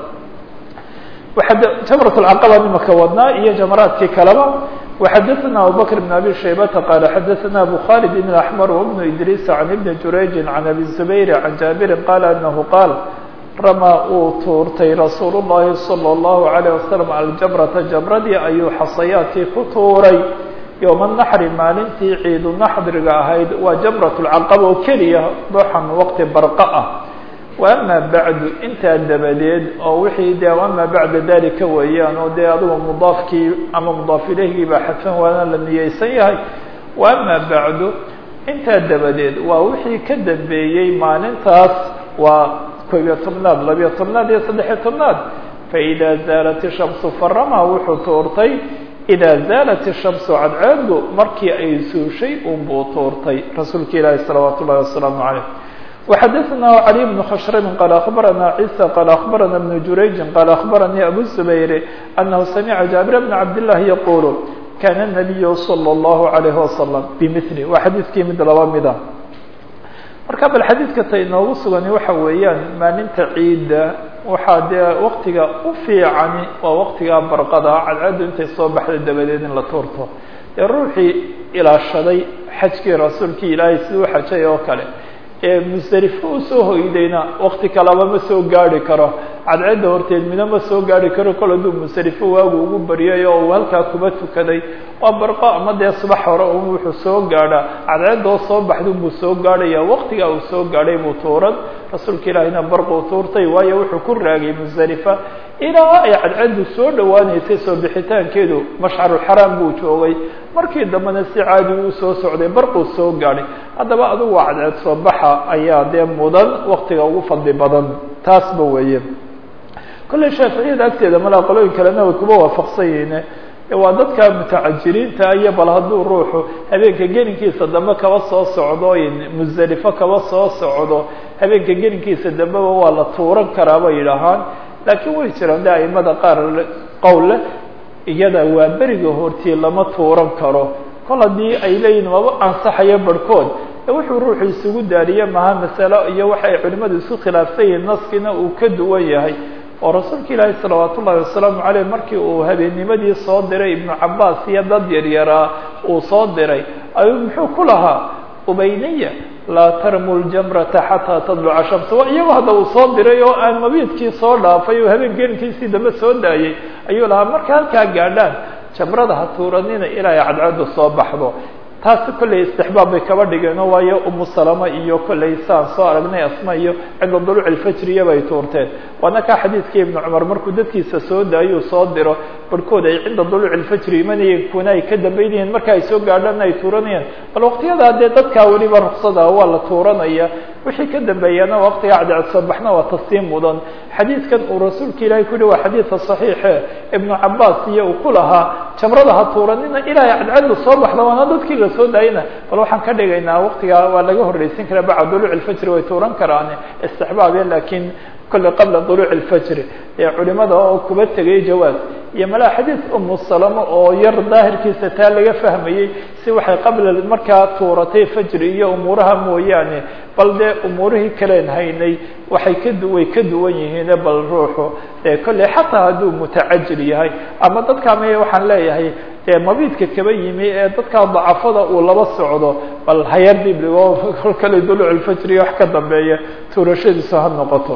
jamrat اcaqaba nimaka wadnaa iyo jamaraadkii kaleba وxadثna abubكر بن abي شhaybةa qال xadثna abu khالد بن الأحmر وبن إdrيس عن بن jurayج عن أbي زbayr عن jaaبiri qال أنه qاal rama uu tuurtay rasuul الlahi صلى الlaه عليه وsلم aljamرaةa jamradii ayuu xasayaadkii ku tuuray yowma naxri maalintii ciidu naxdriga ahayd waa jamraة الcaqaba oo keliya doxan waqti barqa ah وama bacdu intaa dabadeed oo wixii de ama bacda dalika weeyaan oo dee adigu mudaafkii ama mudaaf ilehgii baa xadfan waana la niyeysan yahay وama bacdu intaa dabadeed waa wixii ka dambeeyey maalintaas waa kob iyo tobnaad labiyo tobnaad iyo saddexiyo tobnaad faإida zaalat الshamsu farama wuxuu tuurtay إida zaalat الshamsu cadceedu markii ay suushay unbuu tuurtay rasuulka ilaahi salawaat ullahi wasalaamu عaleyh وxadثna علي بن khشhrm qال أخbarana عيسى qال أخbarana بن jurayج qال أخbarnي أbو الزbayr أنه samعa jaaبir بن cabd للahi yqul kana النabiy slى الlaه عalيه وasلم bmثl waa xadiidkii mid laba mida marka bal xadiidka ta inoogu sugani waxa weeyaan maalinta ciida waxaa dee waktiga u fiicani waa waktiga barqada cadceedu intay soo baxda dabadeed in la tuurto ee ruuxii ilaashaday xajkii rasuulkii ilaahay siduu xajay oo kale ee musdelifo usoo hoydayna wakti kalaba ma soo gaari karo cadceedda horteed mina ma soo gaari karo kol hadduu musdelifo waagu ugu baryay oo uu halkaa kuba tukaday waa barqo ama dee subax hore un wuxuu soo gaadhaa cadceeddoo soo baxda buu soo gaadhaya waktigaa uu soo gaadhay buu tuuran rasuulka ilaahina barquu tuurtay waayo wuxuu ku raagay musdelifa ilaa ay cadceeddu soo dhawaaneysay soo bixitaankeedu mashcarulxaraam buu joogay markii dambena si caadi uu soo socday barquu soo gaadhay haddaba adugu waa cadceed soo baxa ayaa dee mudan waktiga ugu fadli badan taasba weeye kolley shaaficiyada agteeda malaa qolooyin kalena way kuba waafaqsan yihiin waa dadka mutacajiriinta iyo bal hadduu ruuxu habeenka gelinkiisa dambe kaba soo socdo musdelifo kaba soo socdo habeenka gelinkiisa dambeba waa la tuuran karaa bay yidhaahaan laakiin way jiraan de aimada qaar qowl leh iyada waa beriga hortii lama tuuran karo kol haddii ay leeyihin maba ansaxayo barhkood wuxuu ruuxu isugu daariye maha masalo iyo waxa ay culimadu isu khilaafsan yihiin naskiina uu ka duwan yahay oo rasuulka ilaahi salawaat ullahi wasalaamu caleyh markii uu habeennimadii soo diray ibnu cabaas iyo dad yaryaraa uu soo diray ayuu muxuu ku lahaa ubayniya laa tarmu ljamrata xataa tadluca shamsa waa iyagoo hadda uu soo diray oo aan mabiidkii soo dhaafay oo habeen gelinkiisii dambe soo daayey ayuu lahaa marka halkaa gaadhaan jamrada ha tuuranina ilaa ay cadcaddu soo baxdo taasi kolley istixbaab bay kaba dhigeeno waayo umu salama iyo kolley saan soo aragnay asma iyo cinda duluuc ilfajriya bay tuurteen waana kaa xadiidkii ibnu cumar markuu dadkiisa soo daayuu soo diro barhkood ay cinda duluuc ilfajri imanayeen kuna ay ka dambaynayeen marka ay soo gaadhana ay tuuranayeen bal waqtiyadaa dee dadkaa weliba ruksada waa la tuuranaya wixii ka dambeeyana waqtiga cadceed soo baxna waa tasii mudan xadiidkan uu rasuulka ilahay ku yihi waa xadiidka saxiixe ibnu cabaas iyo uu ku lahaa jamrada ha tuuranina ilaahay cadceedu soo baxda waana dadkii la soo daayina bal waxaan ka dhigaynaa waqtigaa waa laga horreysin karaa bacda duluuc ilfajri way tuuran karaan istixbaabe lakiin kolley qabla duluuc ilfajri ee culimada oo kuba tegay jawaaz iyo malaa xadiid umu salamo oo yar daahirkiisa taa laga fahmayey si waxay qabla markaa tuuratay fajri iyo umuuraha mooyaane bal dee umuurihii kaleen haynay waxay ka way ka duwan yihiine bal ruuxu e kolley xataa hadduu mutacajil yahay ama dadkaa maya waxaan leeyahay dee mabiidka kaba yimi ee dadkaa dacafada uu laba socdo bal hayar dibligo kol kale duluuc ilfajri wax ka dambeeya tuurashadiisu ha noqoto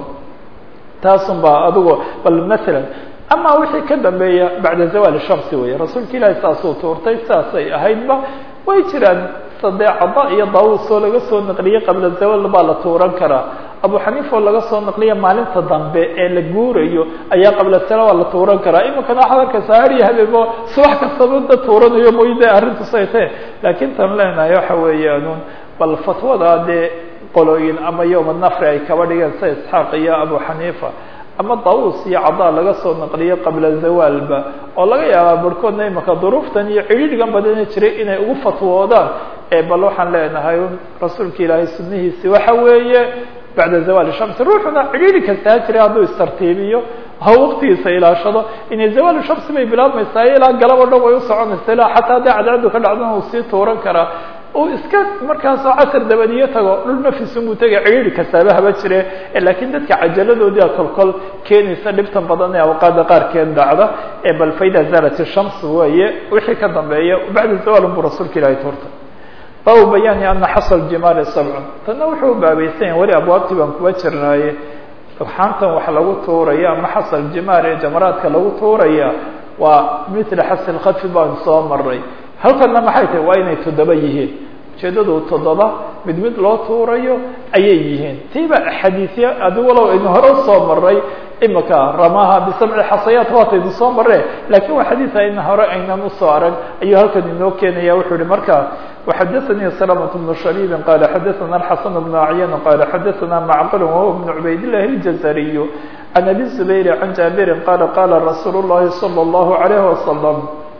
taasun baa adigu bal masalan ama wixii ka dambeeya bacda zawal shamsi weeye rasuulka ilaahi saasuu tuurtay saasay ahaydba way jiraan sadee cada iyo daawus oo laga soo naqliyey qabla zawal baa la tuuran karaa abu xaniifa oo laga soo naqliya maalinta dambe ee la guurayo ayaa qabla sala waa la tuuran karaa iminkana waxaad arkaysaa har iyo habeenbo subax kastaba da tuuranayo moyde arrintu say tahe laakiin tan leenahay waxa weeyaan bal fatwada dee qolooyin ama yowma nafri ay kaba dhigeen sida isxaaq iyo abu xaniifa ama daawus iyo cadaa laga soo naqliyo qabla zawaalba oo laga yaabaa barhkoodna imaka duruuftan iyo cidhiidhigan badana jiray inay ugu fatwoodaan ee bal waxaan leenahay rasuulka ilaahay sunnihiisi waxa weeye bacda zawal shamsi ruuxuna cidhiidhi kasta ha jiray hadduu istartiibiyo ha waqtigiisa ilaashado inay zawaalu shamsi bay bilaabmaysaa ilaa galab o dhan way u soconaysa ilaa xataa hadday cadceedu ka dhacdana uu sii tuuran karaa uu iska markaasoo casar dabadiyo tago dhul nafisunbuu tegay cidhiiri kastaaba haba jire laakiin dadka cajaladoodii kolkol keenaysa dhibtan badan ee awqaada qaarkeed dhacda ee bal faida zalat shams weeye wixii ka dambeeya bacda zawal buu rasuulka ilaahay tuurtay baabu bayaani ana xasal jimaali sabcun tanna wuxuu u baabaysan yahay weli abwaabtii baan kuwa jirnaaye dhagxaantan wax lagu tuuraya ama xasal jimaal ee jamaraadka lagu tuuraya waa mithla xasil khadfi baan soo maray halkanna maxay tahay waa inay toddoba yihiin ujeeddadu toddoba mid mid loo tuurayo ayay yihiin tiiba xadiisya adi walow aynu hore usoo maray imika ramaha bisabci xasayaat waataynu soo marre laakiin waa xadiis ayna hore aynan usoo arag ayuu halkan inoo keenaya wuxuu yihi marka وxadثnي سلامة بن شhبيب qال xadثna الحسن بن أعyن qال xadثna معqل وهو بن عbayd اللh الجزري عن أbي الزبير عن جابر qال qال رsuuل اللhi صلى الله عليه وسلم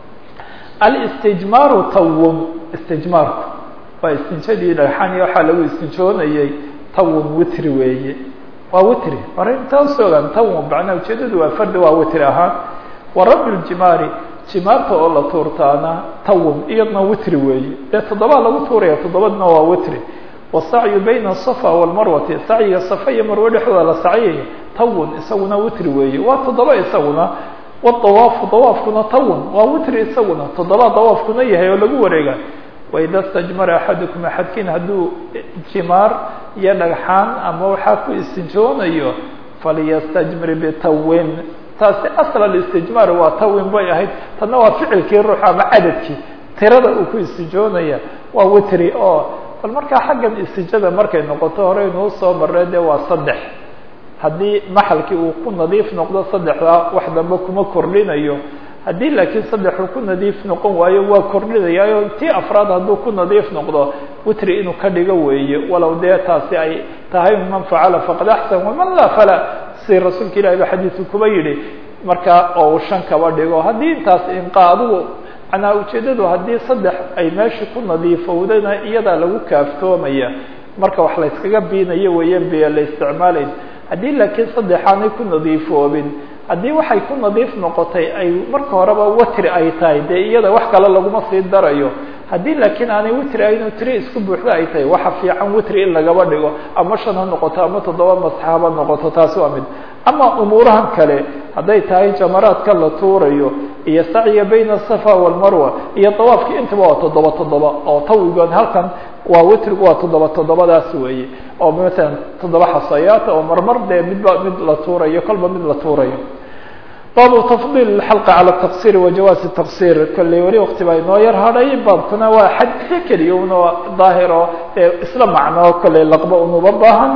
الاستجmاr twm استجmاarku waa istinjadii dhagxani waxaa lagu istinjoonayay twm witri weeye waa witri hore intaa sogan twm macnaa ujeedadu waa fardi waa witri ahaan وrب الجimaari jimaarta oo la tuurtaana tawm iyadna witri weeye dee toddobaa lagu tuuraya toddobadna waa witri wasacyu bayna asafa walmarwati sacyiga safa iyo marwe dhexdooda la sacyaya tawun isaguna witri weeye waa toddoba isaguna wadawaafu dawaafkuna tawun waa witri isaguna toddobaa dawaafkuna yahay oo lagu wareega waida stajmara axadukum axadkiin hadduu jimaar iyo dhagxaan ama waxaa ku istinjoonayo faliyastajmir bitawin taasi asl alistijmaar waa tawin bay ahayd tanna waa ficilkii ruux ama cadadkii tirada uu ku istijoonaya waa witri oo bal markaa xaggan istijada markay noqoto hore inuu soo marre dee waa saddex haddii maxalkii uu ku nadiif noqdo saddexdaa wax dambe kuma kordhinayo haddii laakiin saddexuu ku nadiif noqon waayo waa kordhinayaayo tii afraad hadduu ku nadiif noqdo witri inuu ka dhigo weeye walow dee taasi ay tahay man facala faqad axsan waman laa fala si rasuulka ilahi ba xadiidku kuba yidhi markaa oo uu shan kaba dhigo haddii intaas inqa adigu manaa ujeeddadu haddii saddex ay meesha ku nadiifowdana iyadaa lagu kaaftoomaya marka wax la yskaga biinayo weeyaan biyo la isticmaalayn haddii laakiin saddexaanay ku nadiifoobin haddii waxay ku nadiif noqotay ay marka horeba witri ay tahay dee iyada wax kale laguma sii darayo haddii laakiin aanay witri aynu tiri isku buuxda ay tahay waxa fiican witri in lagaba dhigo ama shan ha noqoto ama toddoba masxaaba noqoto taasi waa mid ama umuurahan kale hadday tahay jamaraadka la tuurayo iyo sacyiga bayna asafa walmarwa iyo dawaafki intaba waa toddoba toddoba oo tawigoon halkan waa witrigu waa toddoba toddobadaas weeye oo matalan toddoba xasayaata oo marmar dee midba mid la tuurayo kolba mid la tuurayo baabu tafdiil xalqa cala taqsir wa jawaasi taqsir kolley weli wakti baa inoo yar hadhay baabkuna waa xadka keliya una daahiro ee isla macnoo kolley laqba unuba baahan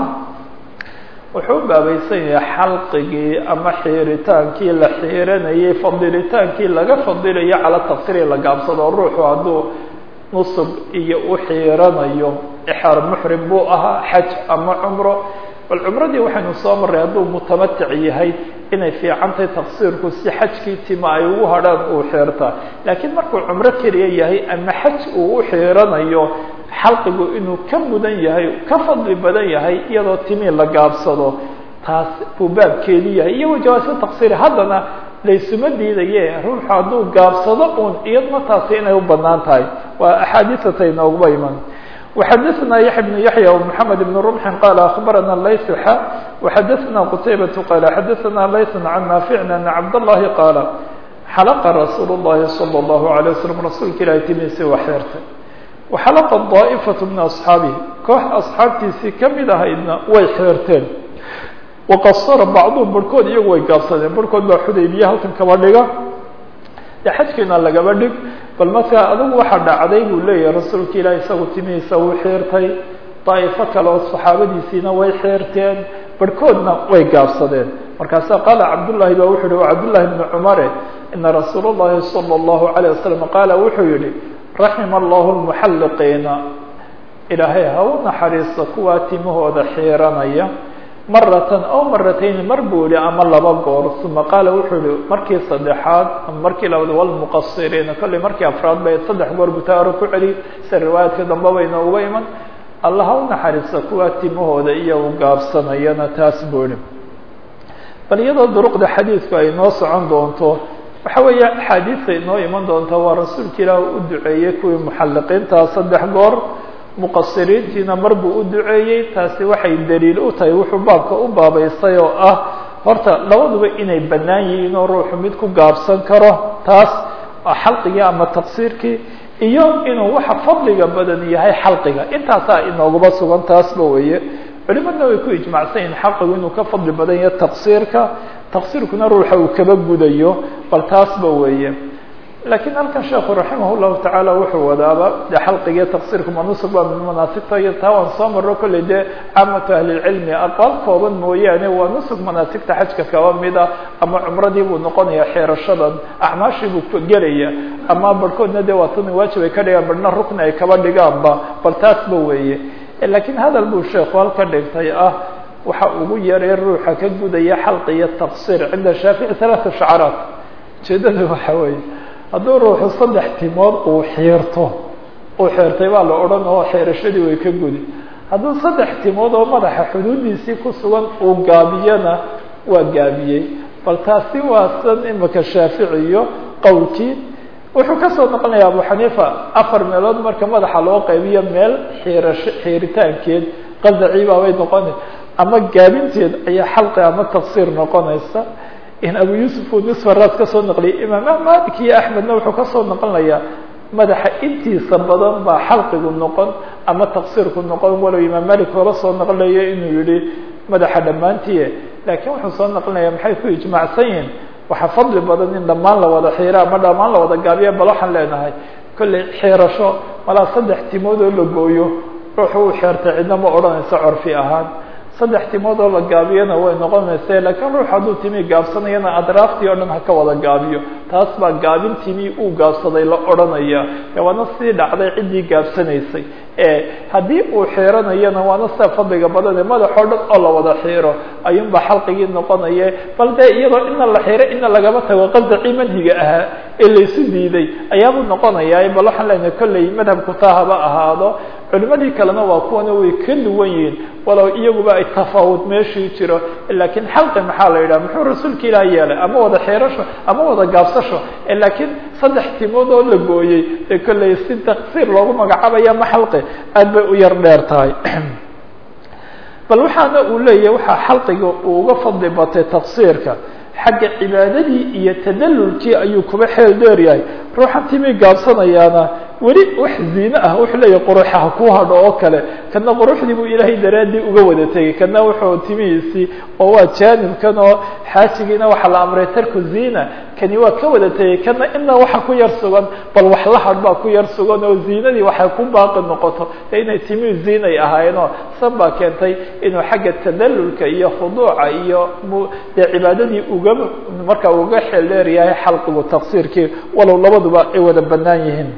wuxuu u baabaysan yahay xalqigii ama xiiritaankii la xiiranayay fadilitaankii laga fadilayo cala taqsiri la gaabsado ruuxu hadduu nusub iyo u xiiranayo ixraam muxrim buu ahaa xaj ama cumro bal cumradii waxaynu soo marray hadduu mutamatic yahay inay fiican tahay taqsiirku si xajkii tima ay ugu hadhaan uu xiirtaa laakiin markuu cumro keliya yahay ama xaj uu u xiiranayo xalqigu inuu ka mudan yahay ka fadli badan yahay iyadoo timii la gaabsado taas buu baabkeedu yahay iyo wajawaasa taqsiiri haddana laysuma diidaye ruuxu hadduu gaabsado un iyadna taasi inay u banaan tahay waa axaadiisata inooguba iman وxadثna yaحya بن yaحyى ومحamed بن رمح qال أخbarana layث x وxadثna qتayبة qال xadثna layث عن ناaفع أن cabdاللahi qاaل xalqa rasuul الlahi صلى الlaه عليه وsلم rasuulka ilahi timiisi waa xeertay وxalqa ضاaئfaة min أصxaabihi koox أصxaabtiisii kamid ahaydna way xeerteen وqasra bacضهm barhkood iyagu way gaabsadeen barhkood baa xudaybiye halkan kaba dhiga de xajkiina lagaba dhig bal marka adigu waxaa dhacday buu leeyahay rasuulka ilaah isagu timihiisa wuu xiirtay daa'ifo kale oo saxaabadiisiina way xiirteen barhkoodna way gaabsadeen markaasa qaala cabdullaahi ba wuxuu yihi cabdullahi bni cumare ina rasuul اllahi salى اllahu عalيه wasalam qaala wuxuu yihi raxima allahu lmuxalliqiina ilaahay ha u naxariisto kuwaa timahooda xiiranaya maratan aw maratayn mar buu yihi ama laba goor uma qaala wuxuu yihi markii saddexaad ama markii labaad walmuqasiriina kolley markii afraad bay saddex goor butaaro ku celi sida riwaayaadka dambe bayna uga iman allah ha u naxariista kuwaa timahooda iyagu gaabsanayana taas buu yihi bal iyadoo duruqda xadiidku ay noo socon doonto waxa weeye axaadiista inoo iman doonta waa rasuulka ilaah u duceeyey kuwii muxalliqiintaa saddex goor muqasiriintiina mar buu u duceeyey taasi waxay daliil u tahay wuxuu baabka u baabaystay oo ah horta labaduba inay bannaan yihiin oo ruuxu mid ku gaabsan karo taas xalqigii ama taqsiirkii iyo inuu waxa fadliga badan yahay xalqiga intaasaa inooguba sugan taasba weeye culimadna way ku ijmacsan yihin xaqigu inuu ka fadli badan yahay taqsiirka taqsiirkuna ruuxa uu kaba gudayo bal taasba weeye lakiin halkan sheekhu raximah llahu tacaala wuxuu wadaaba de xalqigiiyo taqsiirku manusub waa min manaasigta iyo taa waan soo maro kolley dee caamatu ahlilcilmi aqwaal kooban mooyaane waa nusug manaasigta xajka kaba mida ama cumradii buu noqonaya xeerashadan acmaashii buu gelaya ama barhkoodna dee waa tani waajib ay ka dhigaan barhna rukni ay kaba dhigaanba bal taasba weeye lakiin hadal buu sheekhu halka dhigtay ah waxa ugu yaree ruuxa ka gudaya xalqi iyo taqsiir cinda shaafici halaata shacaraat ujeedada waxa weeye hadduu ruuxu saddex timood uu xiirto uu xeertay baa la odhan oo xeerashadii way ka gudi hadduu saddex timood oo madaxa xuduudiisii ku sugan uu gaabiyana waa gaabiyey bal taasi waa san imika shaafici iyo qowlkii wuxuu kasoo noqonaya abu xaniifa afar meelood marka madaxa loo qaybiyo meel xiirasho xiiritaankeed qazacii baabay noqona ama gaabinteed ayaa xalqi ama tafsiir noqonaysa in abu yuusuf uu nisfaraas kasoo naqliyay imaam malik iyo axmedna wuxuu kasoo noqonayaa madaxa intiisa badan baa xalqigu noqon ama taqsiirku noqon walow imaam malik hore soo naqlayo inuu yihi madaxa dhammaantiye laakiin wuxuu soo naqlinaya maxay ku ijmacsan yihiin waxaa fadli badan in dhammaan la wada xiira ama dhammaan la wada gaabiya bal waxaan leenahay kolley xiirasho malaa saddex timood oo la gooyo ruuxu uu xeertay cidna ma odhanayso corfi ahaan saddex timood oo la gaabiyana way noqonaysa lakiin ruux hadduu timi gaabsanayana adraaftii o dhan ha ka wada gaabiyo taas baa gaabin timi uu gaabsaday la odhanaya waana sii dhacday ciddii gaabsanaysay haddii uu xiiranayana waana sida fadliga badane madaxoo dhan oo la wada xiiro ayuunbaa xalqigii noqonaya bal dee iyadoo ina la xiiro ina lagaba tago qazacii manhiga ahaa ee laysu diiday ayaabuu noqonaya bal waxaan leenahay kolley madhabku taa haba ahaado culimadii kalena waa kuwana way ka duwan yihiin walow iyaguba ay tafaawud meeshii jiro lakiin xalqi maxaa la yidhaha muxuu rasuulka ilaah yeelay ama wada xeerasho ama wada gaabsasho laakiin saddex timood oo la gooyey ee kolley si taqsiir loogu magacaabaya ma xalqi aad bay u yar dheer tahay bal waxaana uu leeyahay waxaa xalqiga uu uga fadli batay taqsiirka xagga cibaadadii iyo tadalulkii ayuu kuba xeel dheer yahay ruuxan timi gaabsanayaana weli wax ziine ah wuxuu leeyahay quruxa ha ku hadho oo kale kana quruxdii buu ilaahay daraaddii uga wada tegey kana wuxuu timihiisii oo waa jaanibkan oo xaajigiina waxaa la amray tarku ziina kani waa ka wada tegey kana ina waxa ku yar sugan bal wax la hadh baa ku yar sugan oo ziinadii waxay ku baaqi noqoto ee inay timihi ziinay ahaayeenoo san baa keentay inuu xagga tadalulka iyo khuduuca iyo dee cibaadadii uga markaa uga xeel dheer yahay xalqigu taqsiirkii walow labaduba ay wada banaan yihiin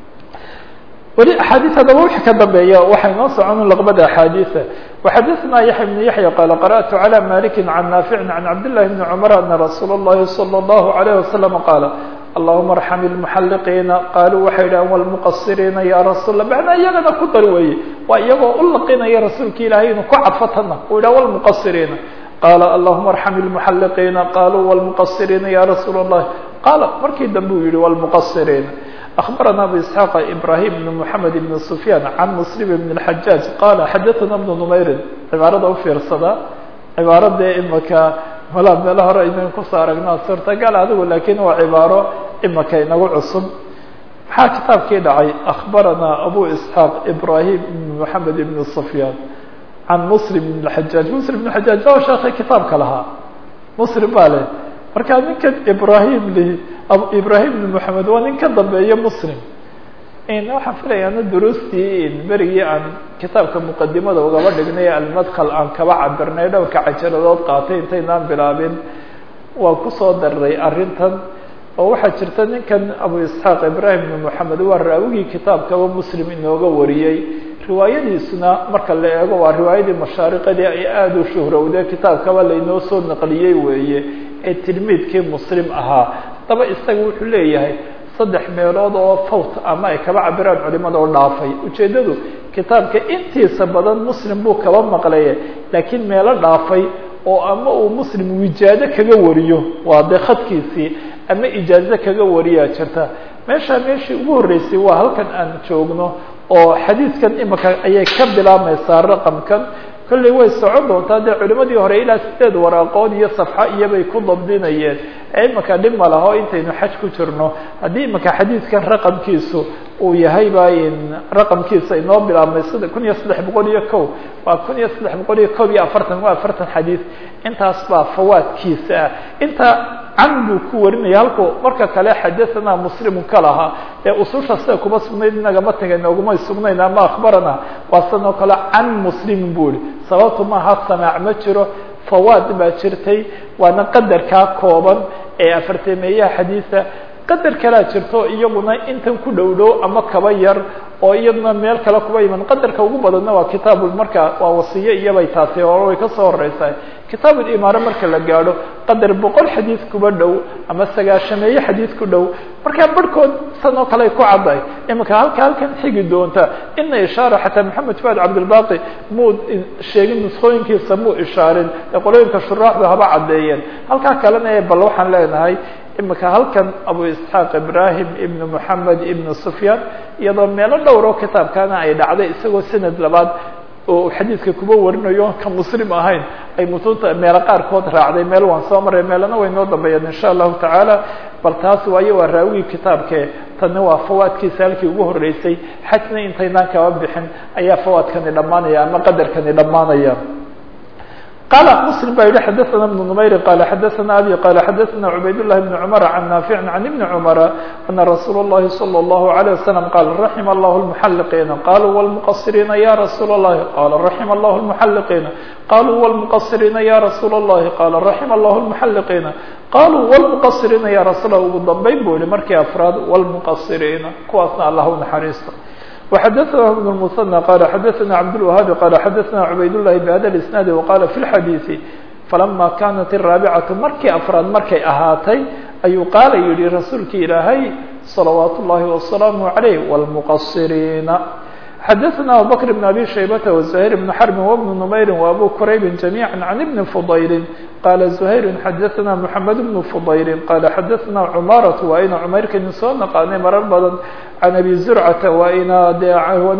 weli axaadiis haddaba wixii ka dambeeya waxay noo socon laqbada axaadiisa وxadثna yaحya بن yaحyى qال qarأت عlى malik عan naafiع عan cabd للhi بn cmr ana rasuul الlahi slى الlaه عalيه وasلم qaala allahuma arxam اlmuxalliqiina qaaluu waxay idhahan wlmuqasiriina ya rasuul la macnaa iyagana ku dar weeye waa iyagoo u laqinaya rasuulka ilaahay inuu ku cadfatana uu yidhah wlmuqasiriina qaala allahuma arxam اlmuxalliqiina qaluu wlmuqasiriina ya rasuul الlahi qaala markii dambe uu yihi wlmuqasiriina أخبرنا أبو إسحاق إبراهيم بن محمد بن سفيان عن مسلم بن الحجاج قال حدثنا بن نمير عباarada uفiirsada عباarada imaka mala meelo hore aynan kusoo aragnaa suurtagal adigu lakin waa cibaaro imaka inagu cusub maxaa kitaabkii dhacay أخبرنا أبو إسحاق إبراهيم بن محمد بن سفيان عن مسلم بن الحجاج مسلم بن الحجاج ba sheekay kitaabka lahaa مسلم baa leh marka ninkan ibrahim li ibrahim bn moxamed waa nin ka dambeeya muslim waxaan filayaana duruustii berigii aan kitaabka muqadimada ugaba dhignay almadkl aan kaba cabirnay dhowrka cajaladood qaatay intaynaan bilaabin waa kusoo daray arrintan oo waxaa jirta ninkan abu isxaaq ibrahim bn moxamed waa raawigii kitaabkaba muslim inooga wariyey riwaayadiisuna marka la eego waa riwaayadii mashaariqadii ay aada u shuhrowdee kitaabkaba lainoo soo naqliyey weeye ee tilmiidkii muslim ahaa haddaba isaga wuxuu leeyahay saddex meelood oo fawt ama ay kaba cabiraan culimada oo dhaafay ujeeddadu kitaabka intiisa badan muslim buu kaba maqlaye laakiin meelo dhaafay oo ama uu muslim wijaado kaga wariyo waa dee khadkiisii ama ijaazo kaga wariyaa jirta meeshaa meeshii ugu horreysay waa halkan aan joogno oo xadiidkan imika ayay ka bilaabmaysaa raqamkan kolley way socon doontaa dee culimadii hore ilaa sideed waraaqood iyo safxo iyobay ku dabdinayeen ee imika dhib ma laho intaynu xaj ku jirno haddii imika xadiidkan raqamkiisu uu yahay ba raqamkiisa inoo bilaabmay sida kun iyo saddex boqol iyo kow waa kun iyo saddex boqol iyo kob iyo afartan waa afartan xadiid intaas baa fawaadkiisa ah inta can buu ku warinaya halku marka kale xadathana muslimu ka lahaa ee ususha sida kuma sugnayd inagama taga noogumay sugnayn ama akhbarana waa sanoo kale can muslimin bu ihi sababtu maaha samaac ma jiro fawaad baa jirtay waana qadarkaa kooban ee afartameeyaha xadiisa qadar kalaa jirto iyaguna intan ku dhow dhow ama kaba yar oo iyaduna meel kale kuba iman qadarka ugu badanna waa kitaabu marka waa wasiye iyobay taasi oo way kasoo horeysaa kitaabulimaare marka la gaadho qadar boqol xadiid kuba dhow ama sagaashameeye xadiid ku dhow markaa barhkood san oo kale ay ku cadday imika halka halkan xigi doonta ina ishaara xataa maxamed fuad cabdilbaqi muu sheegin nuskooyinkiisa muu ishaarin ee qolooyinka shuraaxdu haba caddeeyeen halkaa kalena ee bal waxaan leenahay imika halkan abu isxaaq ibrahim ibnu moxamed ibnu sufyaan iyadoo meelo dhowroo kitaabkana ay dhacday isagoo sanad labaad oo xadiidka kuba warinayo ka muslim ahayn ay mutunta meelo qaarkood raacday meel waan soo maray meelana way noo dambeeyeen insha allahu tacaala bal taas waayo waa raawigii kitaabke tanna waa fawaadkiisa halkii ugu horreysay xajna intaynaan kaba bixin ayaa fawaadkani dhammaanaya ama qadarkani dhammaanaya قال مسلم ba yihi xdثna بن نmayr qال xdثna abي qال xdثna عbayd للh بن cمر عن نافع عن بن cمر أنa رsuuل الlahi صلى الله عليه وسلم qال رحم الله المحلقين qالوا والمqصرين ya رsuuل الlahi qال رحم الله المحلقين qالوا والمqصرين ya رsuuل الlahi qال رحم الله المحلقين qالوا والمqصرين ya رsuل ugu dambeyn bu yihi markii afraad والمqصرين kuwaasna allah uنaxariisto وxdثna بن المثنى qال xdثna cبدالوهاaب qال xdثna عbayd اللhi بhda الاسناaد وqال في الxadيiث فلما kانت الرaaبعaة markii afraad markay ahaatay ayuu qaala yihi rasuulki ilaahay صلaوaaت الlahi وaسلام عليه والمqصريiن xdثna abوبكر بن أbي شhيبة وزهير بن حرب وبن نمyر وأbو كرayب جميعا عن بن فضyل qال زهير xdثna محمد بن فضyل qال xdثna cماaرة waa ina cmayrkani soo نqaanay marar badan عن أbي زرعة waa ina de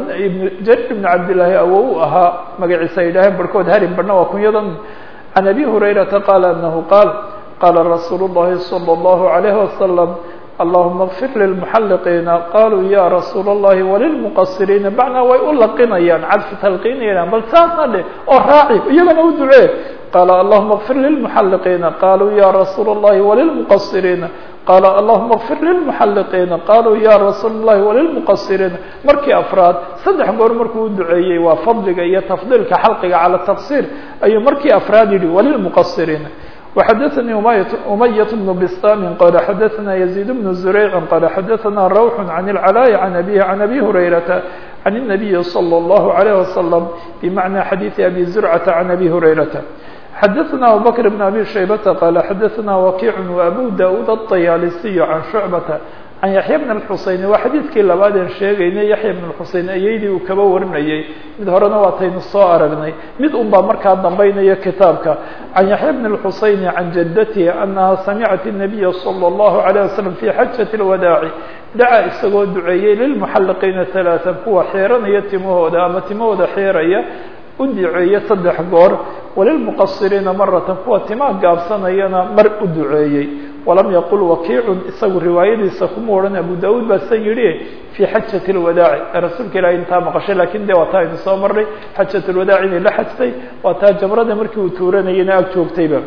jرير بن cabداللahi awo u ahaa magaciisa ay dhaheen barhkood harin barhna waa kunyadan عن أbي هريرةa qال أنه qاaل qاla رsuuل اللhi صلى الله عليه وسلم اللهma اغفir للمحلقينa qalوا ya رsuul الlahi وللمqصرينa macnaa way u laqinayaan cadfi talqinayaan bal saasna dheh oo raaci iyagana u ducee qala اللهma اغفir للمحلقينa qalوا ya رsuul الlahi وللمqصرينa qala اللهma اغفir للمحلقينa qalوا ya رsuul الlahi وللمqصرينa markii afraad saddex goor markuu u duceeyey waa fadliga iyo tafdiilka xalqiga calى التqصير ayuu markii afraad yihi وللمqصرينa وxdثnي أمyة بن بsطاm qال xdثna يزيد بن زريع qال xdثna روح عن العلاء عن أبيه عن أbي هريرة عن النبي صلى الله عليه وسلم بمعنى xdيث أbي زرعة عن أbي هريرة xdثna أبوبكر بن أbي شhيبة qال xdثna وkيع وأbو داود الطyالسي عن شعبة can yaxya bn alxuseyn waa xadiidkii labaadeen sheegaynay yaxya bn alxusein ayaydii uu kaba warinayey mid horena waataynu soo aragnay mid un baa markaa dambaynaya kitaabka can yaxya bn alxuseyni can jaddatihi anaha samicat الnabiya salى اllahu عalيه wasalam fi xajati اlwadaaci daca isagoo duceeyey lilmuxalliqiina ثalaaثan kuwa xeeranaya timahooda ama timahooda xeeraya u duceeye saddex goor walilmuqasiriina maratan kuwa timaa gaabsanayana mar u duceeyey walam yaqul wakiicun isagu riwaayadiisa kuma odhan abu daud baa san yihi fii xajati اlwadaaci ee rasuulka ilahi intaa maqashay lakin de waa taa aynu soo marnay xajat اlwadaaci inay la xajtay waa taa jamrada markii uu tuuranayana ag joogtayba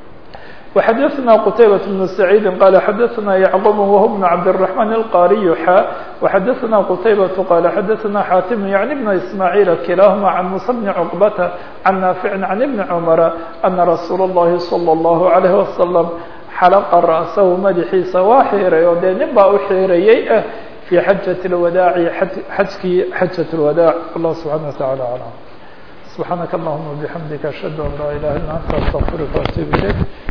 وxdثna qتaybة بن سعيid qال xdثna يعqوب وهو بن cabدالرحمن الqاriي xا وxdثna qتaybة qال xdثna xاtم يعني بن إسماعيل كiلاahma عن موسى بن عقبة عن نافع عن بن cمر أنa رsuuل اللhi صلى الله عليه وسلم xلqa رأسه madaxiisa waa xiiray oo dee nin baa u xiirayey ah في xaجaة الwadاaع xajkii xaجaة الwadاع والله سبحaنه وتaعالى أعلم سبحاaنك اللهمa وبحمدiك أشهد أن لا إله إلا أنت أستغفرka وأتوب إليك